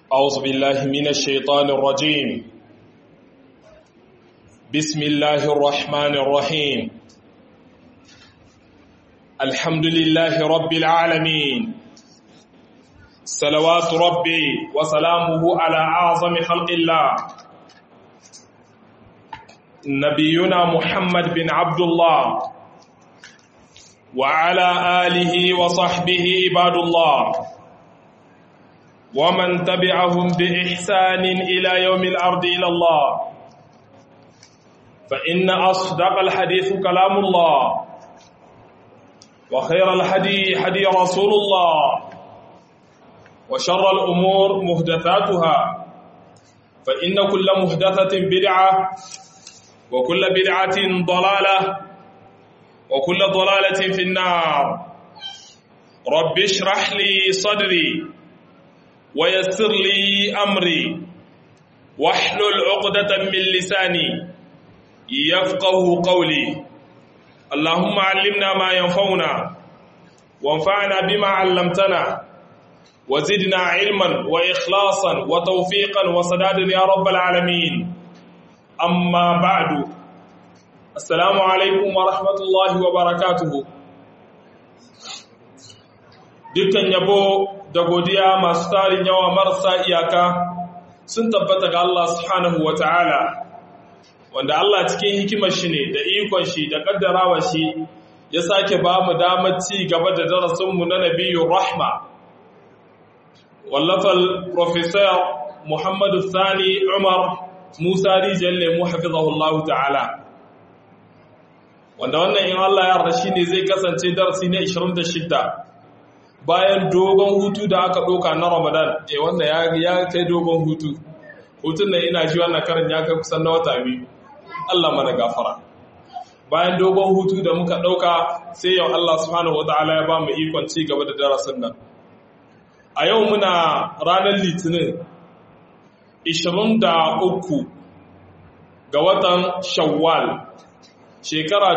أعوذ بالله من الشيطان الرجيم بسم الله الرحمن الرحيم الحمد لله رب العالمين صلوات ربي وسلامه على أعظم خلق الله نبينا محمد بن عبد الله وعلى آله وصحبه عباد الله ومن تبعهم بإحسان إلى يوم الأرض إلى الله فإن أصدق الحديث كلام الله وخير الحدي حدي رسول الله وشر الأمور مهدثاتها فإن كل مهدثة بدعة وكل بدعة ضلالة وكل ضلالة في النار رب اشرح لي صدري ويسر لي أمري واحلل عقدة من لساني يفقه قولي اللهم علمنا ما ينفعنا وانفعنا بما علمتنا وزدنا علما وإخلاصا وتوفيقا وسدادا يا رب العالمين أما بعد السلام عليكم ورحمة الله وبركاته dukkan yabo da godiya masu tarin yawa marasa iyaka sun tabbata ga Allah subhanahu wa ta'ala wanda Allah cikin hikimar shi ne da ikon shi da kaddarawa shi ya sake ba mu damar ci gaba da darasinmu na nabiyu rahma wallafal professor muhammadu sani umar musa rijiyar lemu hafizahullahu ta'ala wanda wannan in Allah ya yarda shi ne zai kasance darasi na 26 bayan dogon hutu da aka ɗauka na ramadan e wannan ya kai dogon hutu hutun da ina shi wannan karin ya kai kusan na wata biyu allah mana gafara bayan dogon hutu da muka ɗauka sai yau allah subhanahu wata'ala ya ba mu ikon ci gaba da darasin nan a yau muna ranar litinin 23 ga watan shawwal shekara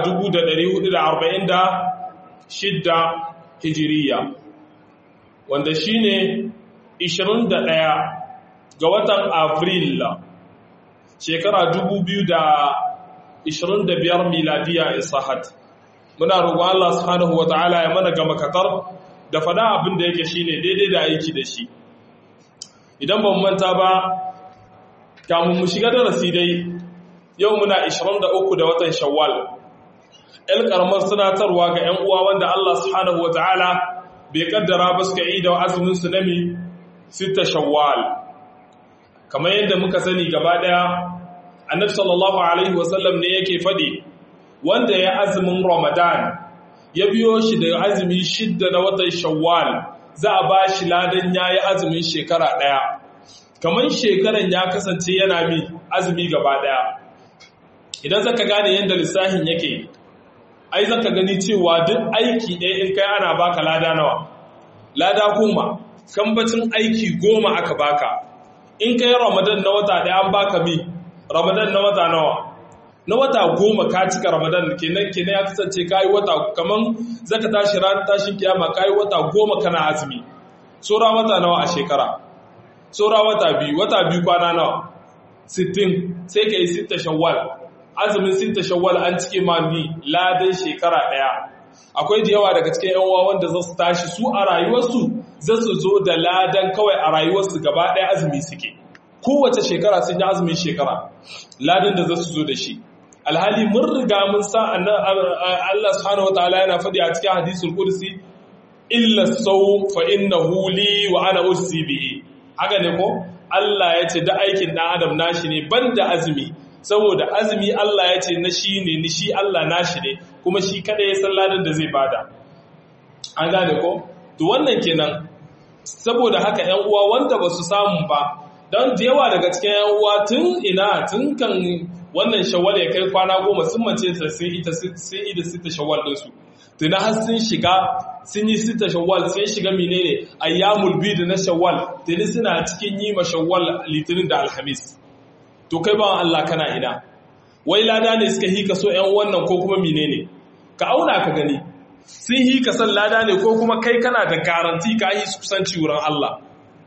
1446 hijiriya wanda shi ne 21 ga watan Afril shekara 2025 miladiya isahat muna roƙon Allah subhanahu wa ta'ala ya mana gama katar da fada abin da yake shine daidai da aiki da shi idan ban manta ba kamun mu shiga darasi dai yau muna 23 da watan shawwal el karamar sanatarwa ga 'yan uwa wanda Allah subhanahu wa ta'ala bai kaddara ba suka yi da azumin su nami sita shawwal kamar yadda muka sani gaba daya annabi sallallahu alaihi wasallam ne yake fadi wanda ya azumin ramadan ya biyo shi da azumi shidda na watan shawwal za a ba shi ladan yayi azumin shekara daya kamar shekaran ya kasance yana mi azumi gaba daya idan zaka gane yadda lissafin yake ai zaka gani cewa duk aiki ɗaya in kai ana baka lada nawa lada goma kambacin aiki goma aka baka in kai ramadan na wata ɗaya an baka mi ramadan na wata nawa na wata goma ka cika ramadan kenan kenan ya kasance kayi wata kaman zaka tashi ranar tashin kiyama kayi wata goma kana azumi sora wata nawa a shekara sora wata biyu wata biyu kwana nawa 60 sai ka yi sitta shawwal azumin sinta shawwal an cike ma ni ladan shekara daya akwai da yawa daga cikin yan uwa wanda za su tashi su a rayuwarsu za su zo da ladan kawai a rayuwarsu gaba daya azumi suke kowace shekara sun yi azumin shekara ladan da za su zo da shi alhali mun riga mun sa Allah subhanahu wataala yana faɗi a cikin hadisul kursi illa sawm fa innahu li wa ana usi bihi haka ne ko Allah ya ce da aikin dan adam nashi ne banda azumi saboda azumi Allah ya ce na shi ne ni shi Allah nashi ne kuma shi kada ya san ladan da zai bada an gane ko to wannan kenan saboda haka 'yan uwa wanda ba su samu ba don da yawa daga cikin 'yan uwa tun ina tun kan wannan shawwal ya kai kwana goma sun mace ta sun ita sun ida sita shawwal din su tuna har sun shiga sun yi sita shawwal sun shiga menene ayyamul bid na shawwal tuni suna cikin yi ma shawwal litinin da alhamis to kai ba Allah kana ina wai lada ne suka hika so ƴan wannan ko kuma menene ka auna ka gani sun yi ka san lada ne ko kuma kai kana da garanti ka yi kusanci wurin Allah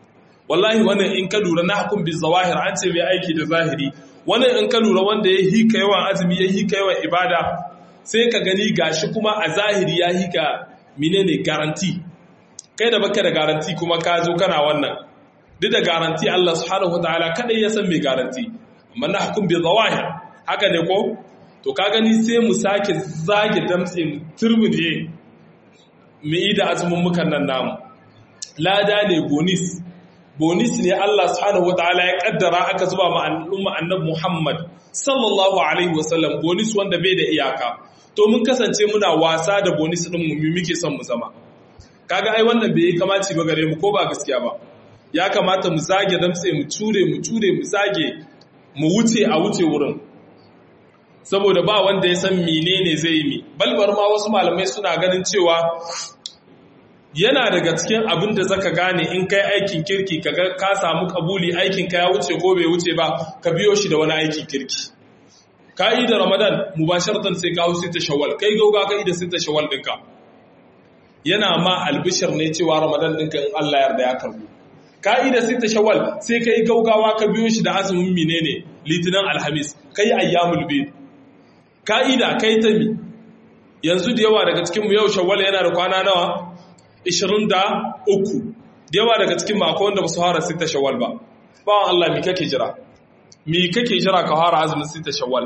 wallahi wannan in ka lura na hukum bil zawahir an ce mai aiki da zahiri wannan in ka lura wanda ya hika yawan azumi ya hika yawan ibada sai ka gani gashi kuma a zahiri ya hika menene garanti kai da baka da garanti kuma ka zo kana wannan duk da garanti Allah subhanahu wataala kadai ya san mai garanti amma na hukum bil zawahir haka ne ko to ka gani sai mu sake zage damtse mu turbuje mu yi da azumin mukan nan namu lada ne bonis bonis ne Allah subhanahu wataala ya kaddara aka zuba ma al'umma annabi Muhammad sallallahu alaihi wasallam bonis wanda bai da iyaka to mun kasance muna wasa da bonis din mu muke son mu zama kaga ai wannan bai kamaci ba gare mu ko ba gaskiya ba ya kamata mu zage damtse mu ture mu ture mu zage mu wuce a wuce wurin saboda ba wanda ya san menene zai yi balbar ma wasu malamai suna ganin cewa yana daga cikin abin da zaka gane in kai aikin kirki kaga ka samu kabuli aikin ka ya wuce ko bai wuce ba ka biyo shi da wani aikin kirki ka yi da ramadan mubasharatan sai ka wuce ta shawwal kai gauga ka yi da sai ta shawwal dinka yana ma albishir ne cewa ramadan dinka in Allah yarda ya karbu ka yi da sai ta shawwal sai kai gaugawa ka biyo shi da azumin menene litinin alhamis kai ayyamul bid ka'ida kai ta mi yanzu da yawa daga cikinmu yau shawwal yana da kwana nawa 23 da yawa daga cikin mako wanda ba su hara sita shawwal ba bawan Allah mi kake jira mi kake jira ka hara azumin sita shawwal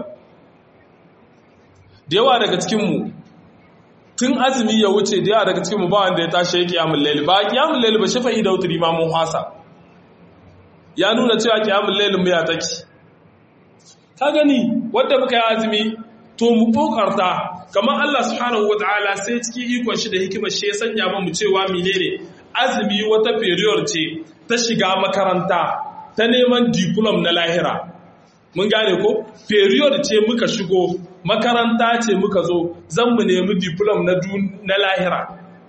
da yawa daga cikinmu tun azumi ya wuce da yawa daga cikinmu ba wanda ya tashi ya kiyamun laili ba kiyamun laili ba shafa'i da wuturi ma mun hasa ya nuna cewa kiyamun lailin mu ya take ka gani wanda muka yi azumi to mu kokarta kamar Allah subhanahu wataala sai cikin ikon shi da hikimar shi ya sanya mu cewa menene azumi wata period ce ta shiga makaranta ta neman diplom na lahira mun gane ko period ce muka shigo makaranta ce muka zo zan mu nemi diplom na na lahira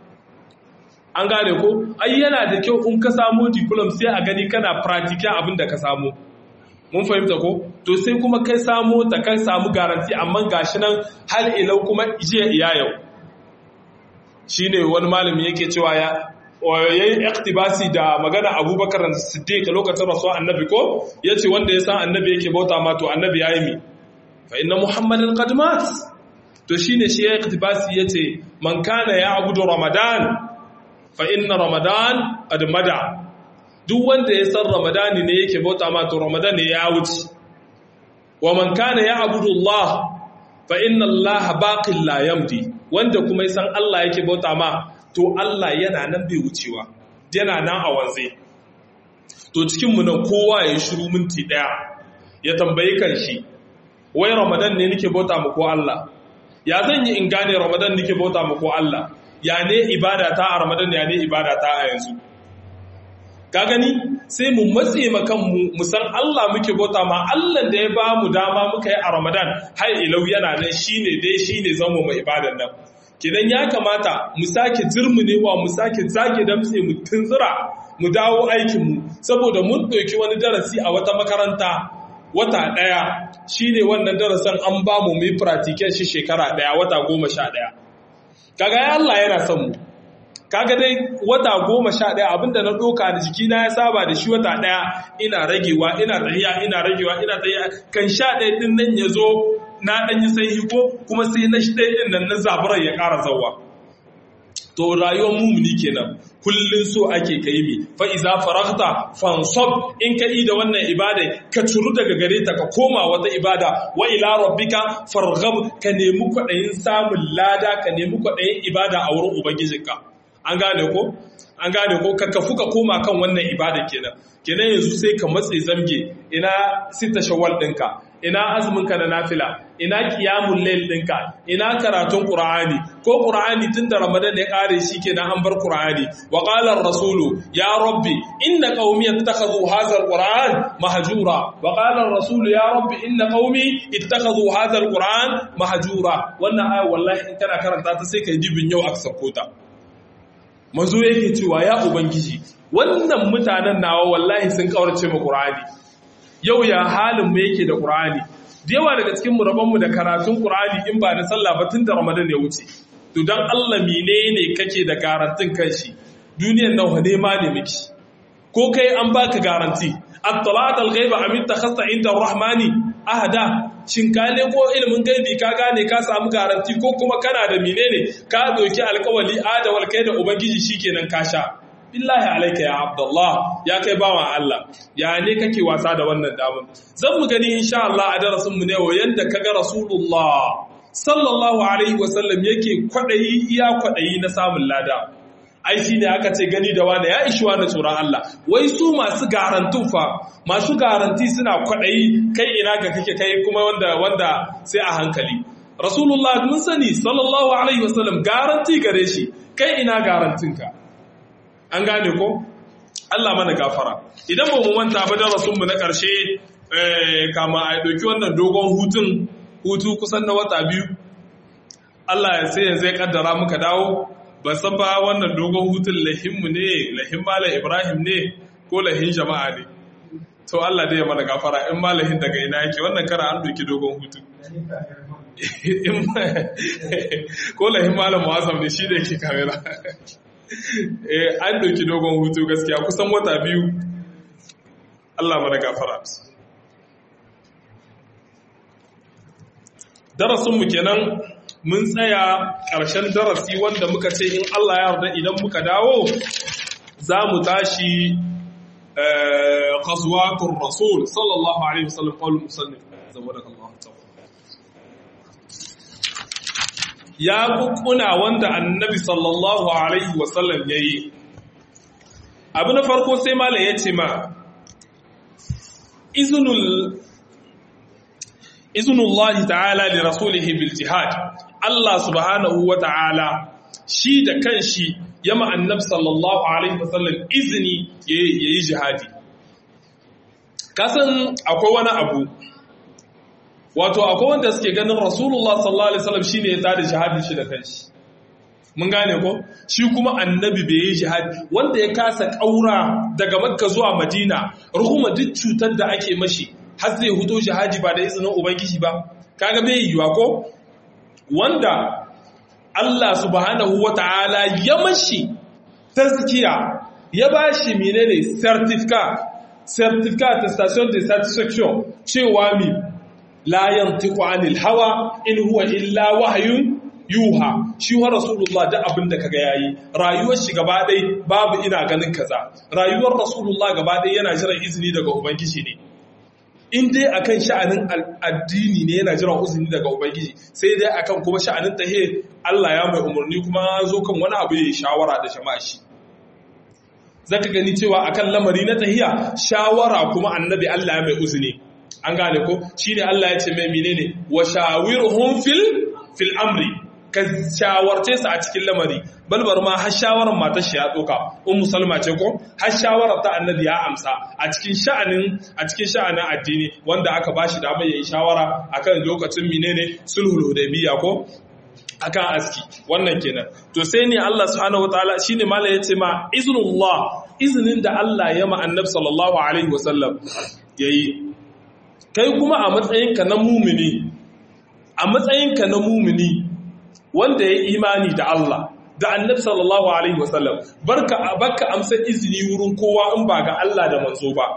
an gane ko ai yana da kyau in ka samu diplom sai a gani kana practical abin da ka samu mun fahimta ko to sai kuma kai samu ta kai samu garanti amma gashi nan har ilau kuma jiya iya yau shine wani malami yake cewa ya yayi iktibasi da magana Abubakar Siddiq lokacin rasuwa annabi ko yace wanda ya san annabi yake bauta ma to annabi yayi mi fa inna muhammadan qad mat to shine shi ya iktibasi yace man kana ya'budu ramadan fa inna ramadan qad mada duk wanda ya san ramadani ne yake bauta ma to ramadan ne ya wuce wa man kana ya'budu Allah fa inna Allah baqil la yamdi wanda kuma ya san Allah yake bauta ma to Allah yana nan bai wucewa yana nan a wanze to cikin mu nan kowa ya shiru minti daya ya tambayi kanshi wai ramadan ne nake bauta ma ko Allah ya zan yi in gane ramadan nake bauta ma ko Allah ya ne ibada ta a ramadan ya ne ibada ta a yanzu ka gani sai mu matse makanmu mu san Allah muke bauta ma Allah da ya ba mu dama muka yi a Ramadan har ilau yana nan shine dai shine zama mu ibadan nan kidan ya kamata mu sake jirmunewa mu sake zage damtse mu tunzura mu dawo aikin mu saboda mun ɗauki wani darasi a wata makaranta wata ɗaya shine wannan darasin an ba mu mu yi practical shi shekara ɗaya wata goma sha ɗaya kaga ya Allah yana son mu kaga dai wata goma sha ɗaya abinda na ɗoka da jikina ya saba da shi wata ɗaya ina ragewa ina tahiya ina ragewa ina tahiya kan sha ɗaya ɗin nan ya zo na ɗan yi sai hiko kuma sai na shi ɗaya ɗin nan na zaburar ya ƙara zawa to rayuwar mumuni kenan kullun so ake kai mi fa iza faragta fansab in ka da wannan ibada ka turu daga gare ta ka koma wata ibada wa ila rabbika farghab ka nemi kwaɗayin samun lada ka nemi kwaɗayin ibada a wurin ubangijinka an gane ko an gane ko ka kafu ka koma kan wannan ibada kenan kenan yanzu sai ka matse zamge ina sita shawwal ɗinka ina azumin ka na nafila ina qiyamul layl ɗinka ina karatun qur'ani ko qur'ani tunda ramadan ya kare shi kenan an bar qur'ani wa qala ar-rasulu ya rabbi inna qaumi ittakhadhu hadha al-qur'an mahjura wa qala ar-rasulu ya rabbi inna qaumi ittakhadhu hadha al-qur'an mahjura wannan aya wallahi in kana karanta ta sai kai dibin yau aka sako ta manzo yake cewa ya ubangiji wannan mutanen nawa wallahi sun kaurace mu qur'ani yau ya halin mu yake da qur'ani da yawa daga cikin mu rabon mu da karatun qur'ani in ba da sallah ba tun da ramadan ya wuce to dan Allah menene kake da garantin kanshi duniyar nan ne ma ne miki ko kai an baka garanti at-talat al-ghaiba am ittakhasta inda ar-rahmani ahada shin ka ne ko ilimin gaibi ka gane ka samu garanti ko kuma kana da menene ka doki alƙawali adawal kai da ubangiji shikenan ka sha billahi alaika ya abdullah ya kai bawan Allah ya ne kake wasa da wannan damar zan mu gani insha Allah a darasin mu ne wa yanda kaga rasulullah sallallahu alaihi wasallam yake kwadayi iya kwadayi na samun lada ai shine aka ce gani da wani ya ishi wani tsoron Allah wai su masu garantun fa masu garanti suna kwadayi kai ina ga kake kai kuma wanda wanda sai a hankali rasulullah mun sani sallallahu alaihi wasallam garanti gare shi kai ina garantinka an gane ko Allah mana gafara idan ba mu manta ba darasinmu na ƙarshe kama a ɗauki wannan dogon hutun hutu kusan na wata biyu Allah ya sai yanzu ya kaddara muka dawo ba san ba wannan dogon hutun lahinmu ne lahin malam Ibrahim ne ko lahin jama'a ne to Allah dai ya mana gafara in malahin daga ina yake wannan kara an ɗauki dogon hutun ko lahin malam Muazzam ne shi da yake kamera eh an doki dogon hutu gaskiya kusan wata biyu Allah mana gafara darasinmu kenan mun tsaya ƙarshen darasi wanda muka ce in Allah ya yarda idan muka dawo za mu tashi qazwatur rasul sallallahu alaihi wasallam qaulul musannif zawadakallahu ta'ala ya kukkuna wanda annabi sallallahu alaihi wasallam ya yi abu na farko sai malam ya ce ma izunullahi ta'ala li rasulihi bil jihad Allah subhanahu wa ta'ala shi da kanshi ya ma annabi sallallahu alaihi wasallam izini ya yi jihadi kasan akwai wani abu wato akwai wanda suke ganin rasulullah sallallahu alaihi wasallam shine ya tada jihadin shi da kanshi mun gane ko shi kuma annabi bai yi jihadi wanda ya kasa kaura daga makka zuwa madina ruhuma duk cutar da ake mashi har zai hudo jihadi ba da izinin ubangiji ba kaga bai yiwa ko wanda Allah subhanahu wata'ala ya mashi tazkiya ya bashi menene certificate certificate station de satisfaction cewa mi la yantiqu anil hawa in huwa illa wahyun yuha shi wa rasulullah da abinda kaga yayi rayuwar shi gaba dai babu ina ganin kaza rayuwar rasulullah gaba dai yana jiran izini daga ubangiji ne in dai akan sha'anin addini ne yana jiran izini daga ubangiji sai dai akan kuma sha'anin tahe Allah ya mai umarni kuma zo kan wani abu yayi shawara da jama'a shi zaka gani cewa akan lamari na tahiya shawara kuma annabi Allah ya mai uzini an gane ko shine Allah ya ce mai menene wa shawirhum fil fil amri ka shawarce su a cikin lamari balbar ma har shawarar matar shi ya doka ummu salma ce ko har shawarar ta annabi ya amsa a cikin sha'anin a cikin sha'anin addini wanda aka bashi damar yayin shawara akan lokacin menene sulhul hudaybiyya ko akan aski wannan kenan to sai ne Allah subhanahu wataala shine malai yace ma iznullah iznin da Allah ya ma annabi sallallahu alaihi wasallam yayi kai kuma a matsayinka na mumini a matsayinka na mumini wanda ya imani da Allah da annabi sallallahu alaihi wasallam barka barka amsa izini wurin kowa in ba ga Allah da manzo ba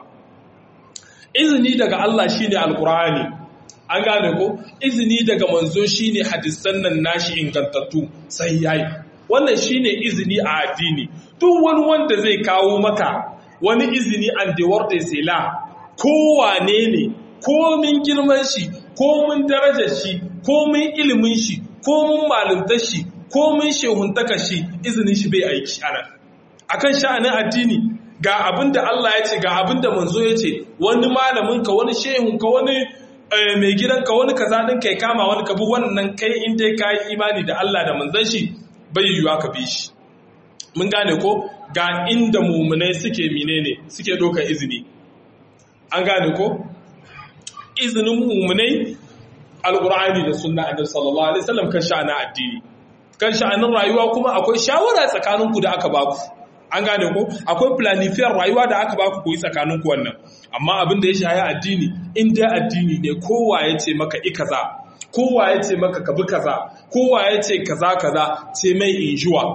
izini daga Allah shine alqur'ani an gane ko izini daga manzo shine hadisan nan nashi ingantattu sai yayi wannan shine izini a addini duk wani wanda zai kawo maka wani izini an the word is la kowane ne komin girman shi komin darajar shi komin ilimin shi komin malumtar shi komin shehuntaka shi izinin shi bai aiki ana akan sha'anin addini ga abin da Allah ya ce ga abin da manzo ya ce wani malaminka wani shehunka wani mai gidanka wani kaza din kai kama wani kabi wannan kai in dai ka yi imani da Allah da manzon shi bai yiwuwa ka bi shi mun gane ko ga inda mumunai suke menene suke ɗaukar izini an gane ko izinin mumunai alqur'ani da sunna annabi sallallahu alaihi wasallam kan sha'anin addini kan sha'anin rayuwa kuma akwai shawara tsakaninku da aka baku an gane ko akwai planifiyar rayuwa da aka baku koyi tsakaninku wannan amma abin da ya shaya addini in dai addini ne kowa ya ce maka i kaza kowa ya ce maka ka bi kaza kowa ya ce kaza kaza ce mai injuwa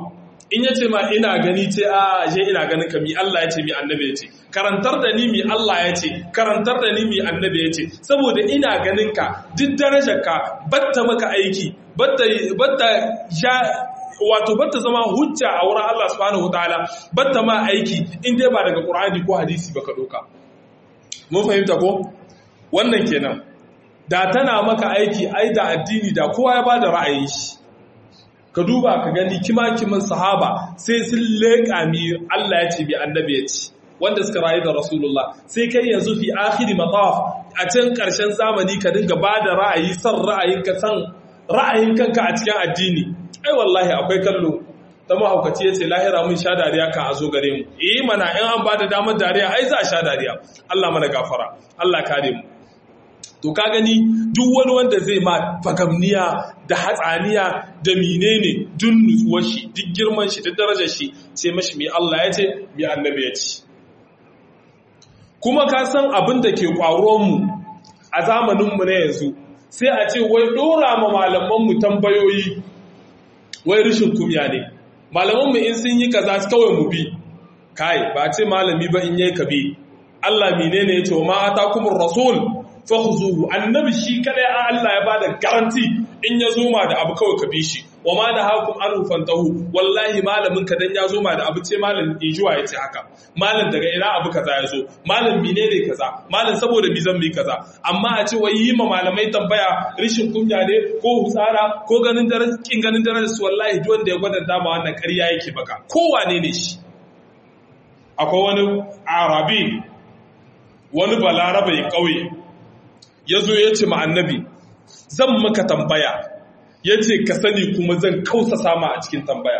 in ya ce ma ina gani ce a ashe ina ganin ka mi Allah ya ce mi annabi ya ce karantar da ni mi Allah ya ce karantar da ni mi annabi ya ce saboda ina ganin ka duk darajar ka batta maka aiki batta batta ja wato batta zama hujja a wurin Allah subhanahu wataala batta ma aiki in dai ba daga Qur'ani ko hadisi ba ka doka mun fahimta ko wannan kenan da tana maka aiki ai da addini da kowa ya bada ra'ayin shi ka duba ka gani kima-kiman sahaba sai sun leƙa mi Allah ya ce bi annabi ya ce wanda suka rayu da Rasulullah sai kai yanzu fi akhiri mataf a can ƙarshen zamani ka dinga ba da ra'ayi san ra'ayin ka san ra'ayin kanka a cikin addini ai wallahi akwai kallo ta mahaukaci ya ce lahira mun sha dariya kan a zo gare mu eh mana in an ba da damar dariya ai za a sha dariya Allah mana gafara Allah kare mu to ka gani duk wani wanda zai ma fagamniya da hatsaniya da menene duk nutsuwar shi duk girman shi duk darajar shi sai mashi mai Allah ya ce mai annabi ya ce kuma ka san abin da ke mu a zamaninmu na yanzu sai a ce wai dora ma malamanmu tambayoyi wai rishin kumya ne malamanmu in sun yi kaza kawai mu bi kai ba ce malami ba in yi ka bi Allah menene ya ce wa ma atakumur rasul fahuzuhu annabi shi kadai a Allah ya bada garanti in ya zo ma da abu kawai ka bi shi wa ma da hakum an fantahu wallahi malamin ka dan ya zo ma da abu ce malam injuwa ya ce haka malam daga ina abu kaza ya zo malam menene kaza malam saboda mi zan bi kaza amma a ce wai yi ma malamai tambaya rishin kunya ne ko hutsara ko ganin daren kin ganin daren su wallahi duk wanda ya gwada dama wannan ƙarya yake baka ko wane ne shi akwai wani arabi wani balarabe ƙauye ya zo ya ce annabi zan maka tambaya ya ce ka sani kuma zan kausa sama a cikin tambaya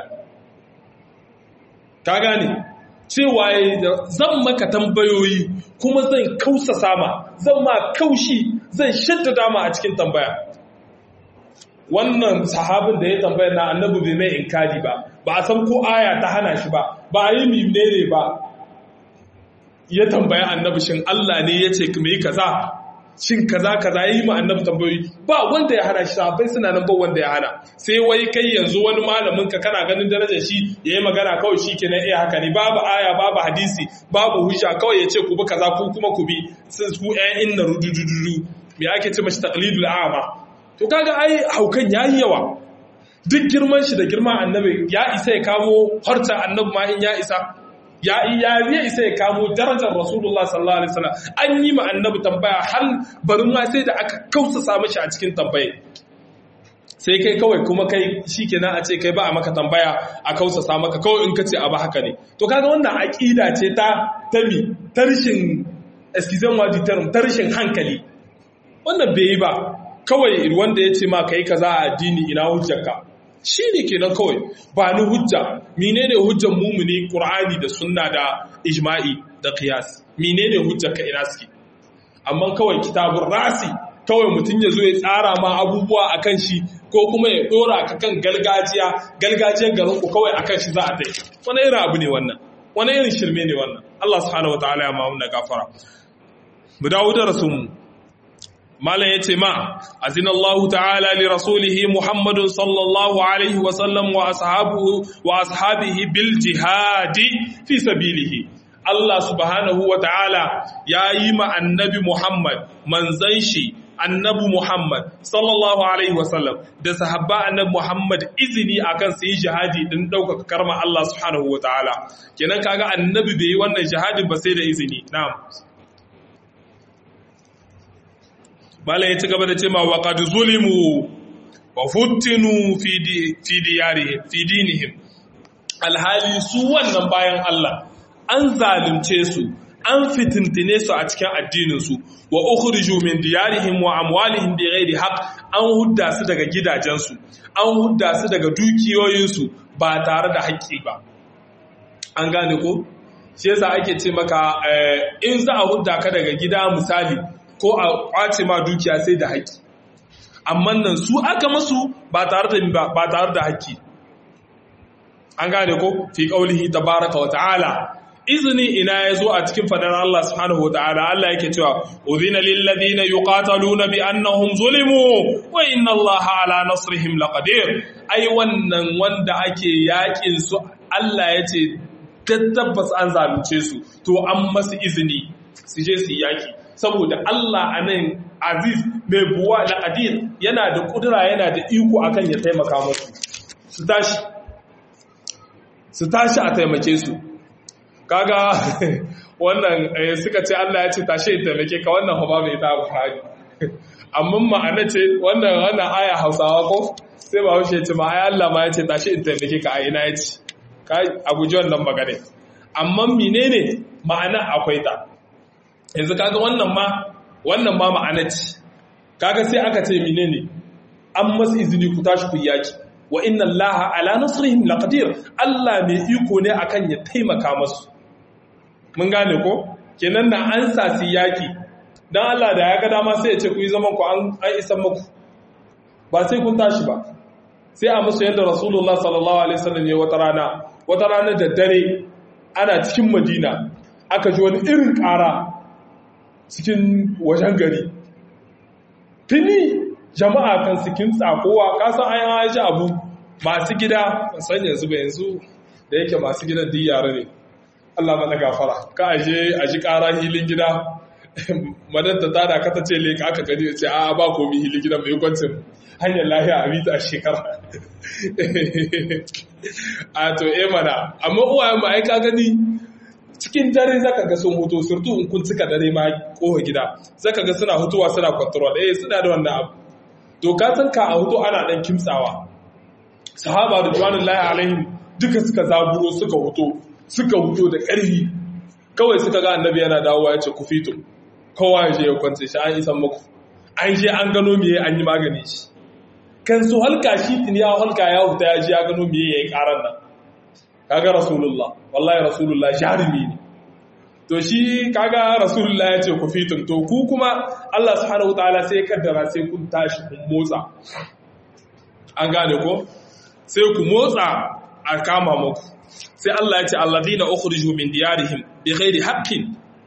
ka gane cewa zan maka tambayoyi kuma zan kausa sama zan ma kaushi zan shadda dama a cikin tambaya wannan sahabin da ya tambaya na annabi bai mai inkari ba ba a san ko aya ta hana shi ba ba a yi mimne ba ya tambaya annabi shin Allah ne ya ce kuma yi kaza shin kaza kaza yi ma annabi tambayoyi ba wanda ya hana shi sahabbai suna nan ba wanda ya hana sai wai kai yanzu wani malamin ka kana ganin darajar shi yayi magana kawai shi kenan eh haka ne babu aya babu hadisi babu hujja kawai yace ku bi kaza ku kuma ku bi sun ku ƴan inna rudududu me ake ce mashi taqlidul a'ma to kaga ai haukan yayi yawa duk girman shi da girman annabi ya isa ya kamo harta annabi ma in ya isa ya iya zai isa ya kamo darajar rasulullah sallallahu alaihi wasallam an yi ma annabi tambaya har barin ma sai da aka kausa mishi a cikin tambaye sai kai kawai kuma kai shikenan a ce kai ba a maka tambaya a kausa maka kawai in ka ce abu haka ne to kaga wannan aqida ce ta tabi tarshin excusez moi du terme tarshin hankali wannan bai yi ba kawai wanda ya ce ma kai kaza a addini ina hujjarka shi ne kenan kawai ba ni hujja menene hujjan mumuni qur'ani da sunna da ijma'i da qiyas menene hujjar ka ina suke amma kawai kitabun rasi kawai mutum ya zo ya tsara ma abubuwa akan shi ko kuma ya dora ka kan galgajiya galgajiyar garin ku kawai akan shi za a dai wani irin abu ne wannan wani irin shirme ne wannan Allah subhanahu wataala ya mamu na gafara mu dawo da rasulmu malam ya ce ma azinallahu ta'ala li rasulihi muhammadun sallallahu alaihi wasallam wa ashabihi bil jihadi fi sabilihi Allah subhanahu wa ta'ala ya yi ma annabi Muhammad manzan shi annabi Muhammad sallallahu alaihi wasallam da sahabba annabi Muhammad izini akan su yi jihadi din ɗaukaka karma Allah subhanahu wa ta'ala kenan kaga annabi bai yi wannan jihadin ba sai da izini na'am Malam ya ci gaba da ce ma wa qad zulimu wa futtinu fi fi diyarihim fi dinihim alhali su wannan bayan Allah an zalunce su an fitintine su a cikin addinin su wa ukhriju min diyarihim wa amwalihim bighairi haqq an hudda su daga gidajensu an hudda su daga dukiyoyinsu ba tare da haƙƙi ba an gane ko shi yasa ake ce maka in za a hudda ka daga gida misali ko a kwace ma dukiya sai da haƙƙi amma nan su aka masu ba tare da ba tare da haƙƙi an gane ko fi qaulihi tabaraka wa ta'ala izini ina yazo a cikin fadar Allah subhanahu wa ta'ala Allah yake cewa udhina lil ladina yuqataluna bi annahum zulimu wa inna Allaha ala nasrihim laqadir ai wannan wanda ake yakin su Allah ya ce tabbas an zalunce su to an masu izini su je su yaki saboda Allah a nan aziz mai buwa da adir yana da kudura yana da iko akan ya taimaka musu su tashi su tashi a taimake su kaga wannan suka ce Allah ya ce tashi ya taimake ka wannan haba mai ta buhari amma ma'ana ce wannan wannan aya hausawa ko sai ba haushe ce ma ai Allah ma ya ce tashi in taimake ka a ina ya ce a guji wannan magana amma menene ma'ana akwai ta yanzu kaga wannan ma wannan ma ma'ana ce kaga sai aka ce menene an masu izini ku tashi ku yaki wa inna allaha ala nasrihim laqadir Allah mai iko ne akan ya taimaka masu mun gane ko kenan na an sasi yaki dan Allah da ya ga dama sai ya ce ku yi zaman ku an isan muku ba sai kun tashi ba sai a musu yadda rasulullah sallallahu alaihi wasallam ya wata rana wata rana da dare ana cikin madina aka ji wani irin ƙara cikin wajen gari fini jama'a kan sikin tsakowa kasan an haji abu masu gida san yanzu ba yanzu da yake masu gidan duk yare ne Allah mana gafara ka aje aji ƙara hilin gida madanta ta da kata ce leka aka gani ce a ba komi hilin gidan mai kwancin hanyar lahiya a mita a shekara a to e mana amma uwayen ma aika gani cikin dare zaka ga sun hutu surtu in kun cika dare ma kowa gida zaka ga suna hutuwa suna control eh suna da wannan abu to ka san ka a hutu ana dan kimtsawa sahaba da juwanullahi alaihim duka suka zaburo suka hutu suka hutu da ƙarfi kawai suka ga annabi yana dawowa ya ce ku fito kowa ya je ya kwance shi an isan muku an je an gano miye an yi magani shi kan su halka shi tuni ya halka ya huta ya ji ya gano miye ya yi karan nan kaga rasulullah wallahi rasulullah jarumi ne to shi kaga rasulullah ya ce ku fitin to ku kuma Allah subhanahu wataala sai kaddara sai kun tashi kun motsa an gane ko sai ku motsa a kama muku sai Allah ya ce alladhina ukhriju min diyarihim bighairi haqqin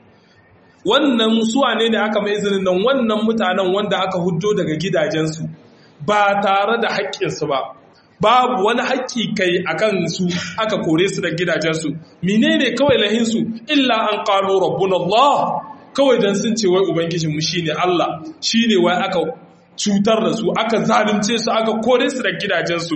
wannan suwa ne da aka mai izinin nan wannan mutanen wanda aka huddo daga gidajensu ba tare da haƙƙinsu ba babu wani haƙƙi kai a kansu aka kore su da gidajensu menene kawai lahinsu illa an ƙalo rabbun Allah kawai don sun ce wai ubangijinmu shine Allah shine wai aka cutar da su aka zalunce su aka kore su da gidajensu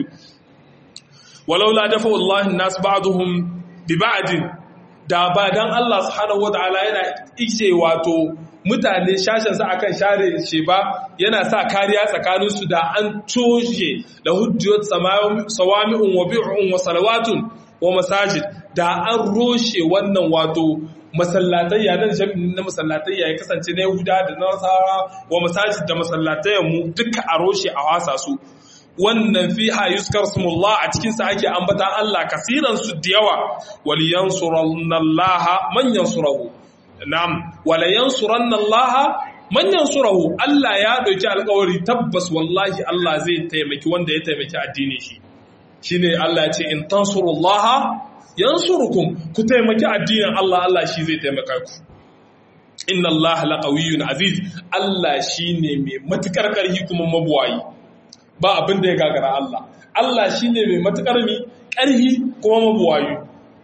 walaula dafa wallahi nas ba'dhum bi ba'din da ba dan Allah subhanahu wataala yana ije wato mutane shashin sa akan share shi ba yana sa kariya tsakanin su da an toshe da hujjat sawami'un wa bi'un wa salawatun wa masajid da an roshe wannan wato masallatayya nan jami'in na masallatayya ya kasance na Yahuda da Nasara wa masajid da masallatayyan mu duka a roshe a wasa su wannan fiha yuskar smullah a cikinsa ake ambata Allah kasiran su da yawa waliyan surallaha manyan surahu na'am walayan surallaha manyan surahu Allah ya dauki alƙawari tabbas wallahi Allah zai taimaki wanda ya taimaki addini shi shine Allah ya ce in tansurullaha yansurukum ku taimaki addinin Allah Allah shi zai taimaka ku inna Allah laqawiyyun aziz Allah shine mai matukar karhi kuma mabuwayi ba abin da ya gagara Allah Allah shi ne mai matuƙar mi ƙarhi kuma mabuwayu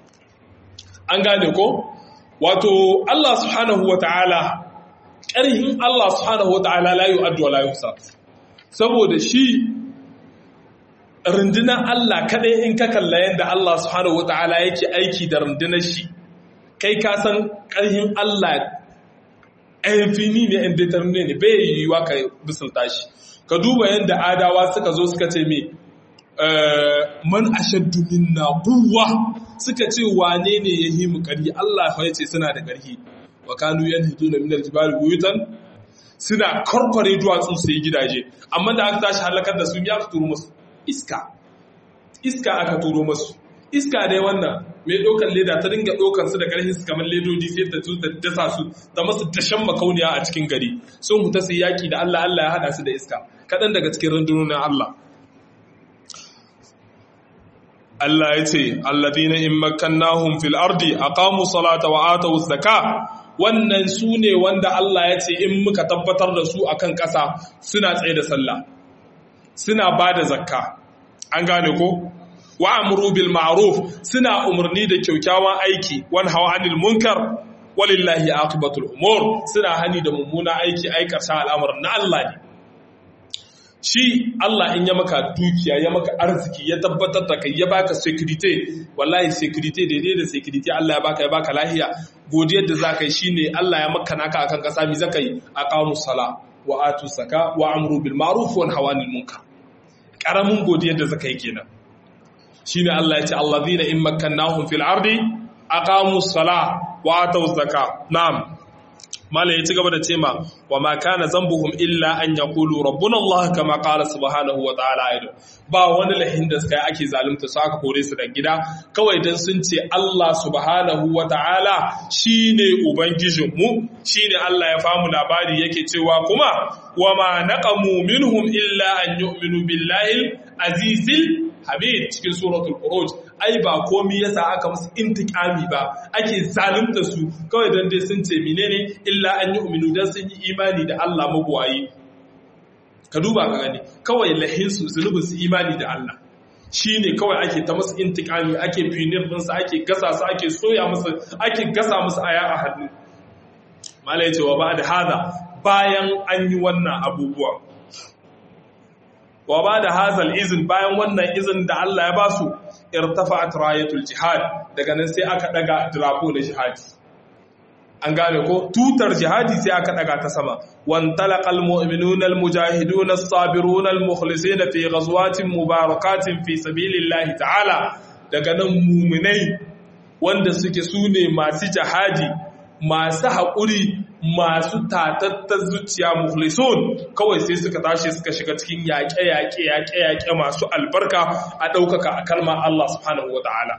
an gane ko wato Allah subhanahu wa ta'ala ƙarhin Allah subhanahu wa ta'ala la yu'addu wa la yuhsa saboda shi rundunar Allah kaɗai in ka kalla yadda Allah subhanahu wa ta'ala yake aiki da rundunar shi kai ka san ƙarhin Allah fini ne indeterminate ne bai yiwuwa ka bisulta shi ka duba yadda adawa suka zo suka ce me man ashaddu minna quwwa suka ce wane ne yahi mu ƙarfi Allah fa yace suna da ƙarfi wa kanu yanhiduna min aljibali buyutan suna korkore duwatsu su yi gidaje amma da aka tashi halakar da su ya aka turo musu iska iska aka turo musu iska dai wannan mai ɗaukar leda ta dinga ɗaukar su da ƙarfin su kamar ledodi sai ta su da dasa su ta masu dashen makauniya a cikin gari sun huta su yaki da Allah Allah ya haɗa su da iska kaɗan daga cikin rundunonin Allah Allah ya ce alladhina in makkannahum fil ardi aqamu salata wa atu zaka wannan su ne wanda Allah ya ce in muka tabbatar da su akan ƙasa suna tsaye da sallah suna ba da zakka an gane ko wa amru bil ma'ruf suna umarni da kyaukyawan aiki wan hawa anil munkar walillahi aqibatul umur suna hani da mummuna aiki aikata al'amarin na Allah ne shi Allah in ya maka dukiya ya maka arziki ya tabbatar da kai ya baka security wallahi security daidai da security Allah ya baka ya baka lahiya godiyar da zaka yi shine Allah ya maka naka akan kasa mi zaka yi aqamu sala wa atu saka wa amru bil ma'ruf wa nahy anil munkar karamin godiyar da zaka yi kenan shine Allah ya ce allazina in makkannahum fil ardi aqamu sala wa atu zaka na'am malam ya ci gaba da cema wa ma kana zambuhum illa an yaqulu rabbuna Allah kama qala subhanahu wa ta'ala aidan ba wani lahin da suka ake zalunta su aka kore su da gida kawai dan sun ce Allah subhanahu wa ta'ala shine ubangijin mu shine Allah ya famu labari yake cewa kuma wa ma naqamu minhum illa an yu'minu billahi azizil hamid cikin suratul furuj ai ba komi yasa aka musu intikami ba ake zalunta su kawai dan dai sun ce menene illa an yi uminu dan sun yi imani da Allah magwayi ka duba ka gani kawai lahin su zunubin su imani da Allah shine kawai ake ta musu intikami ake finir din su ake gasa su ake soya musu ake gasa musu aya a hannu mala yace wa ba da hada bayan an yi wannan abubuwa wa ba da hazal izin bayan wannan izin da Allah ya ba su irtafa'at rayatul jihad daga nan sai aka daga drapo da jihadi an gane ko tutar jihadi sai aka daga ta sama wan talaqal mu'minuna al mujahiduna as-sabiruna al mukhlisina fi ghazwatin mubarakatin fi sabilillahi ta'ala daga nan mu'minai wanda suke sune masu jihadi masu haƙuri masu tatattar zuciya mukhlisun kawai sai suka tashi suka shiga cikin yaƙe-yaƙe yaƙe-yaƙe masu albarka a ɗaukaka a kalmar Allah subhanahu wa ta'ala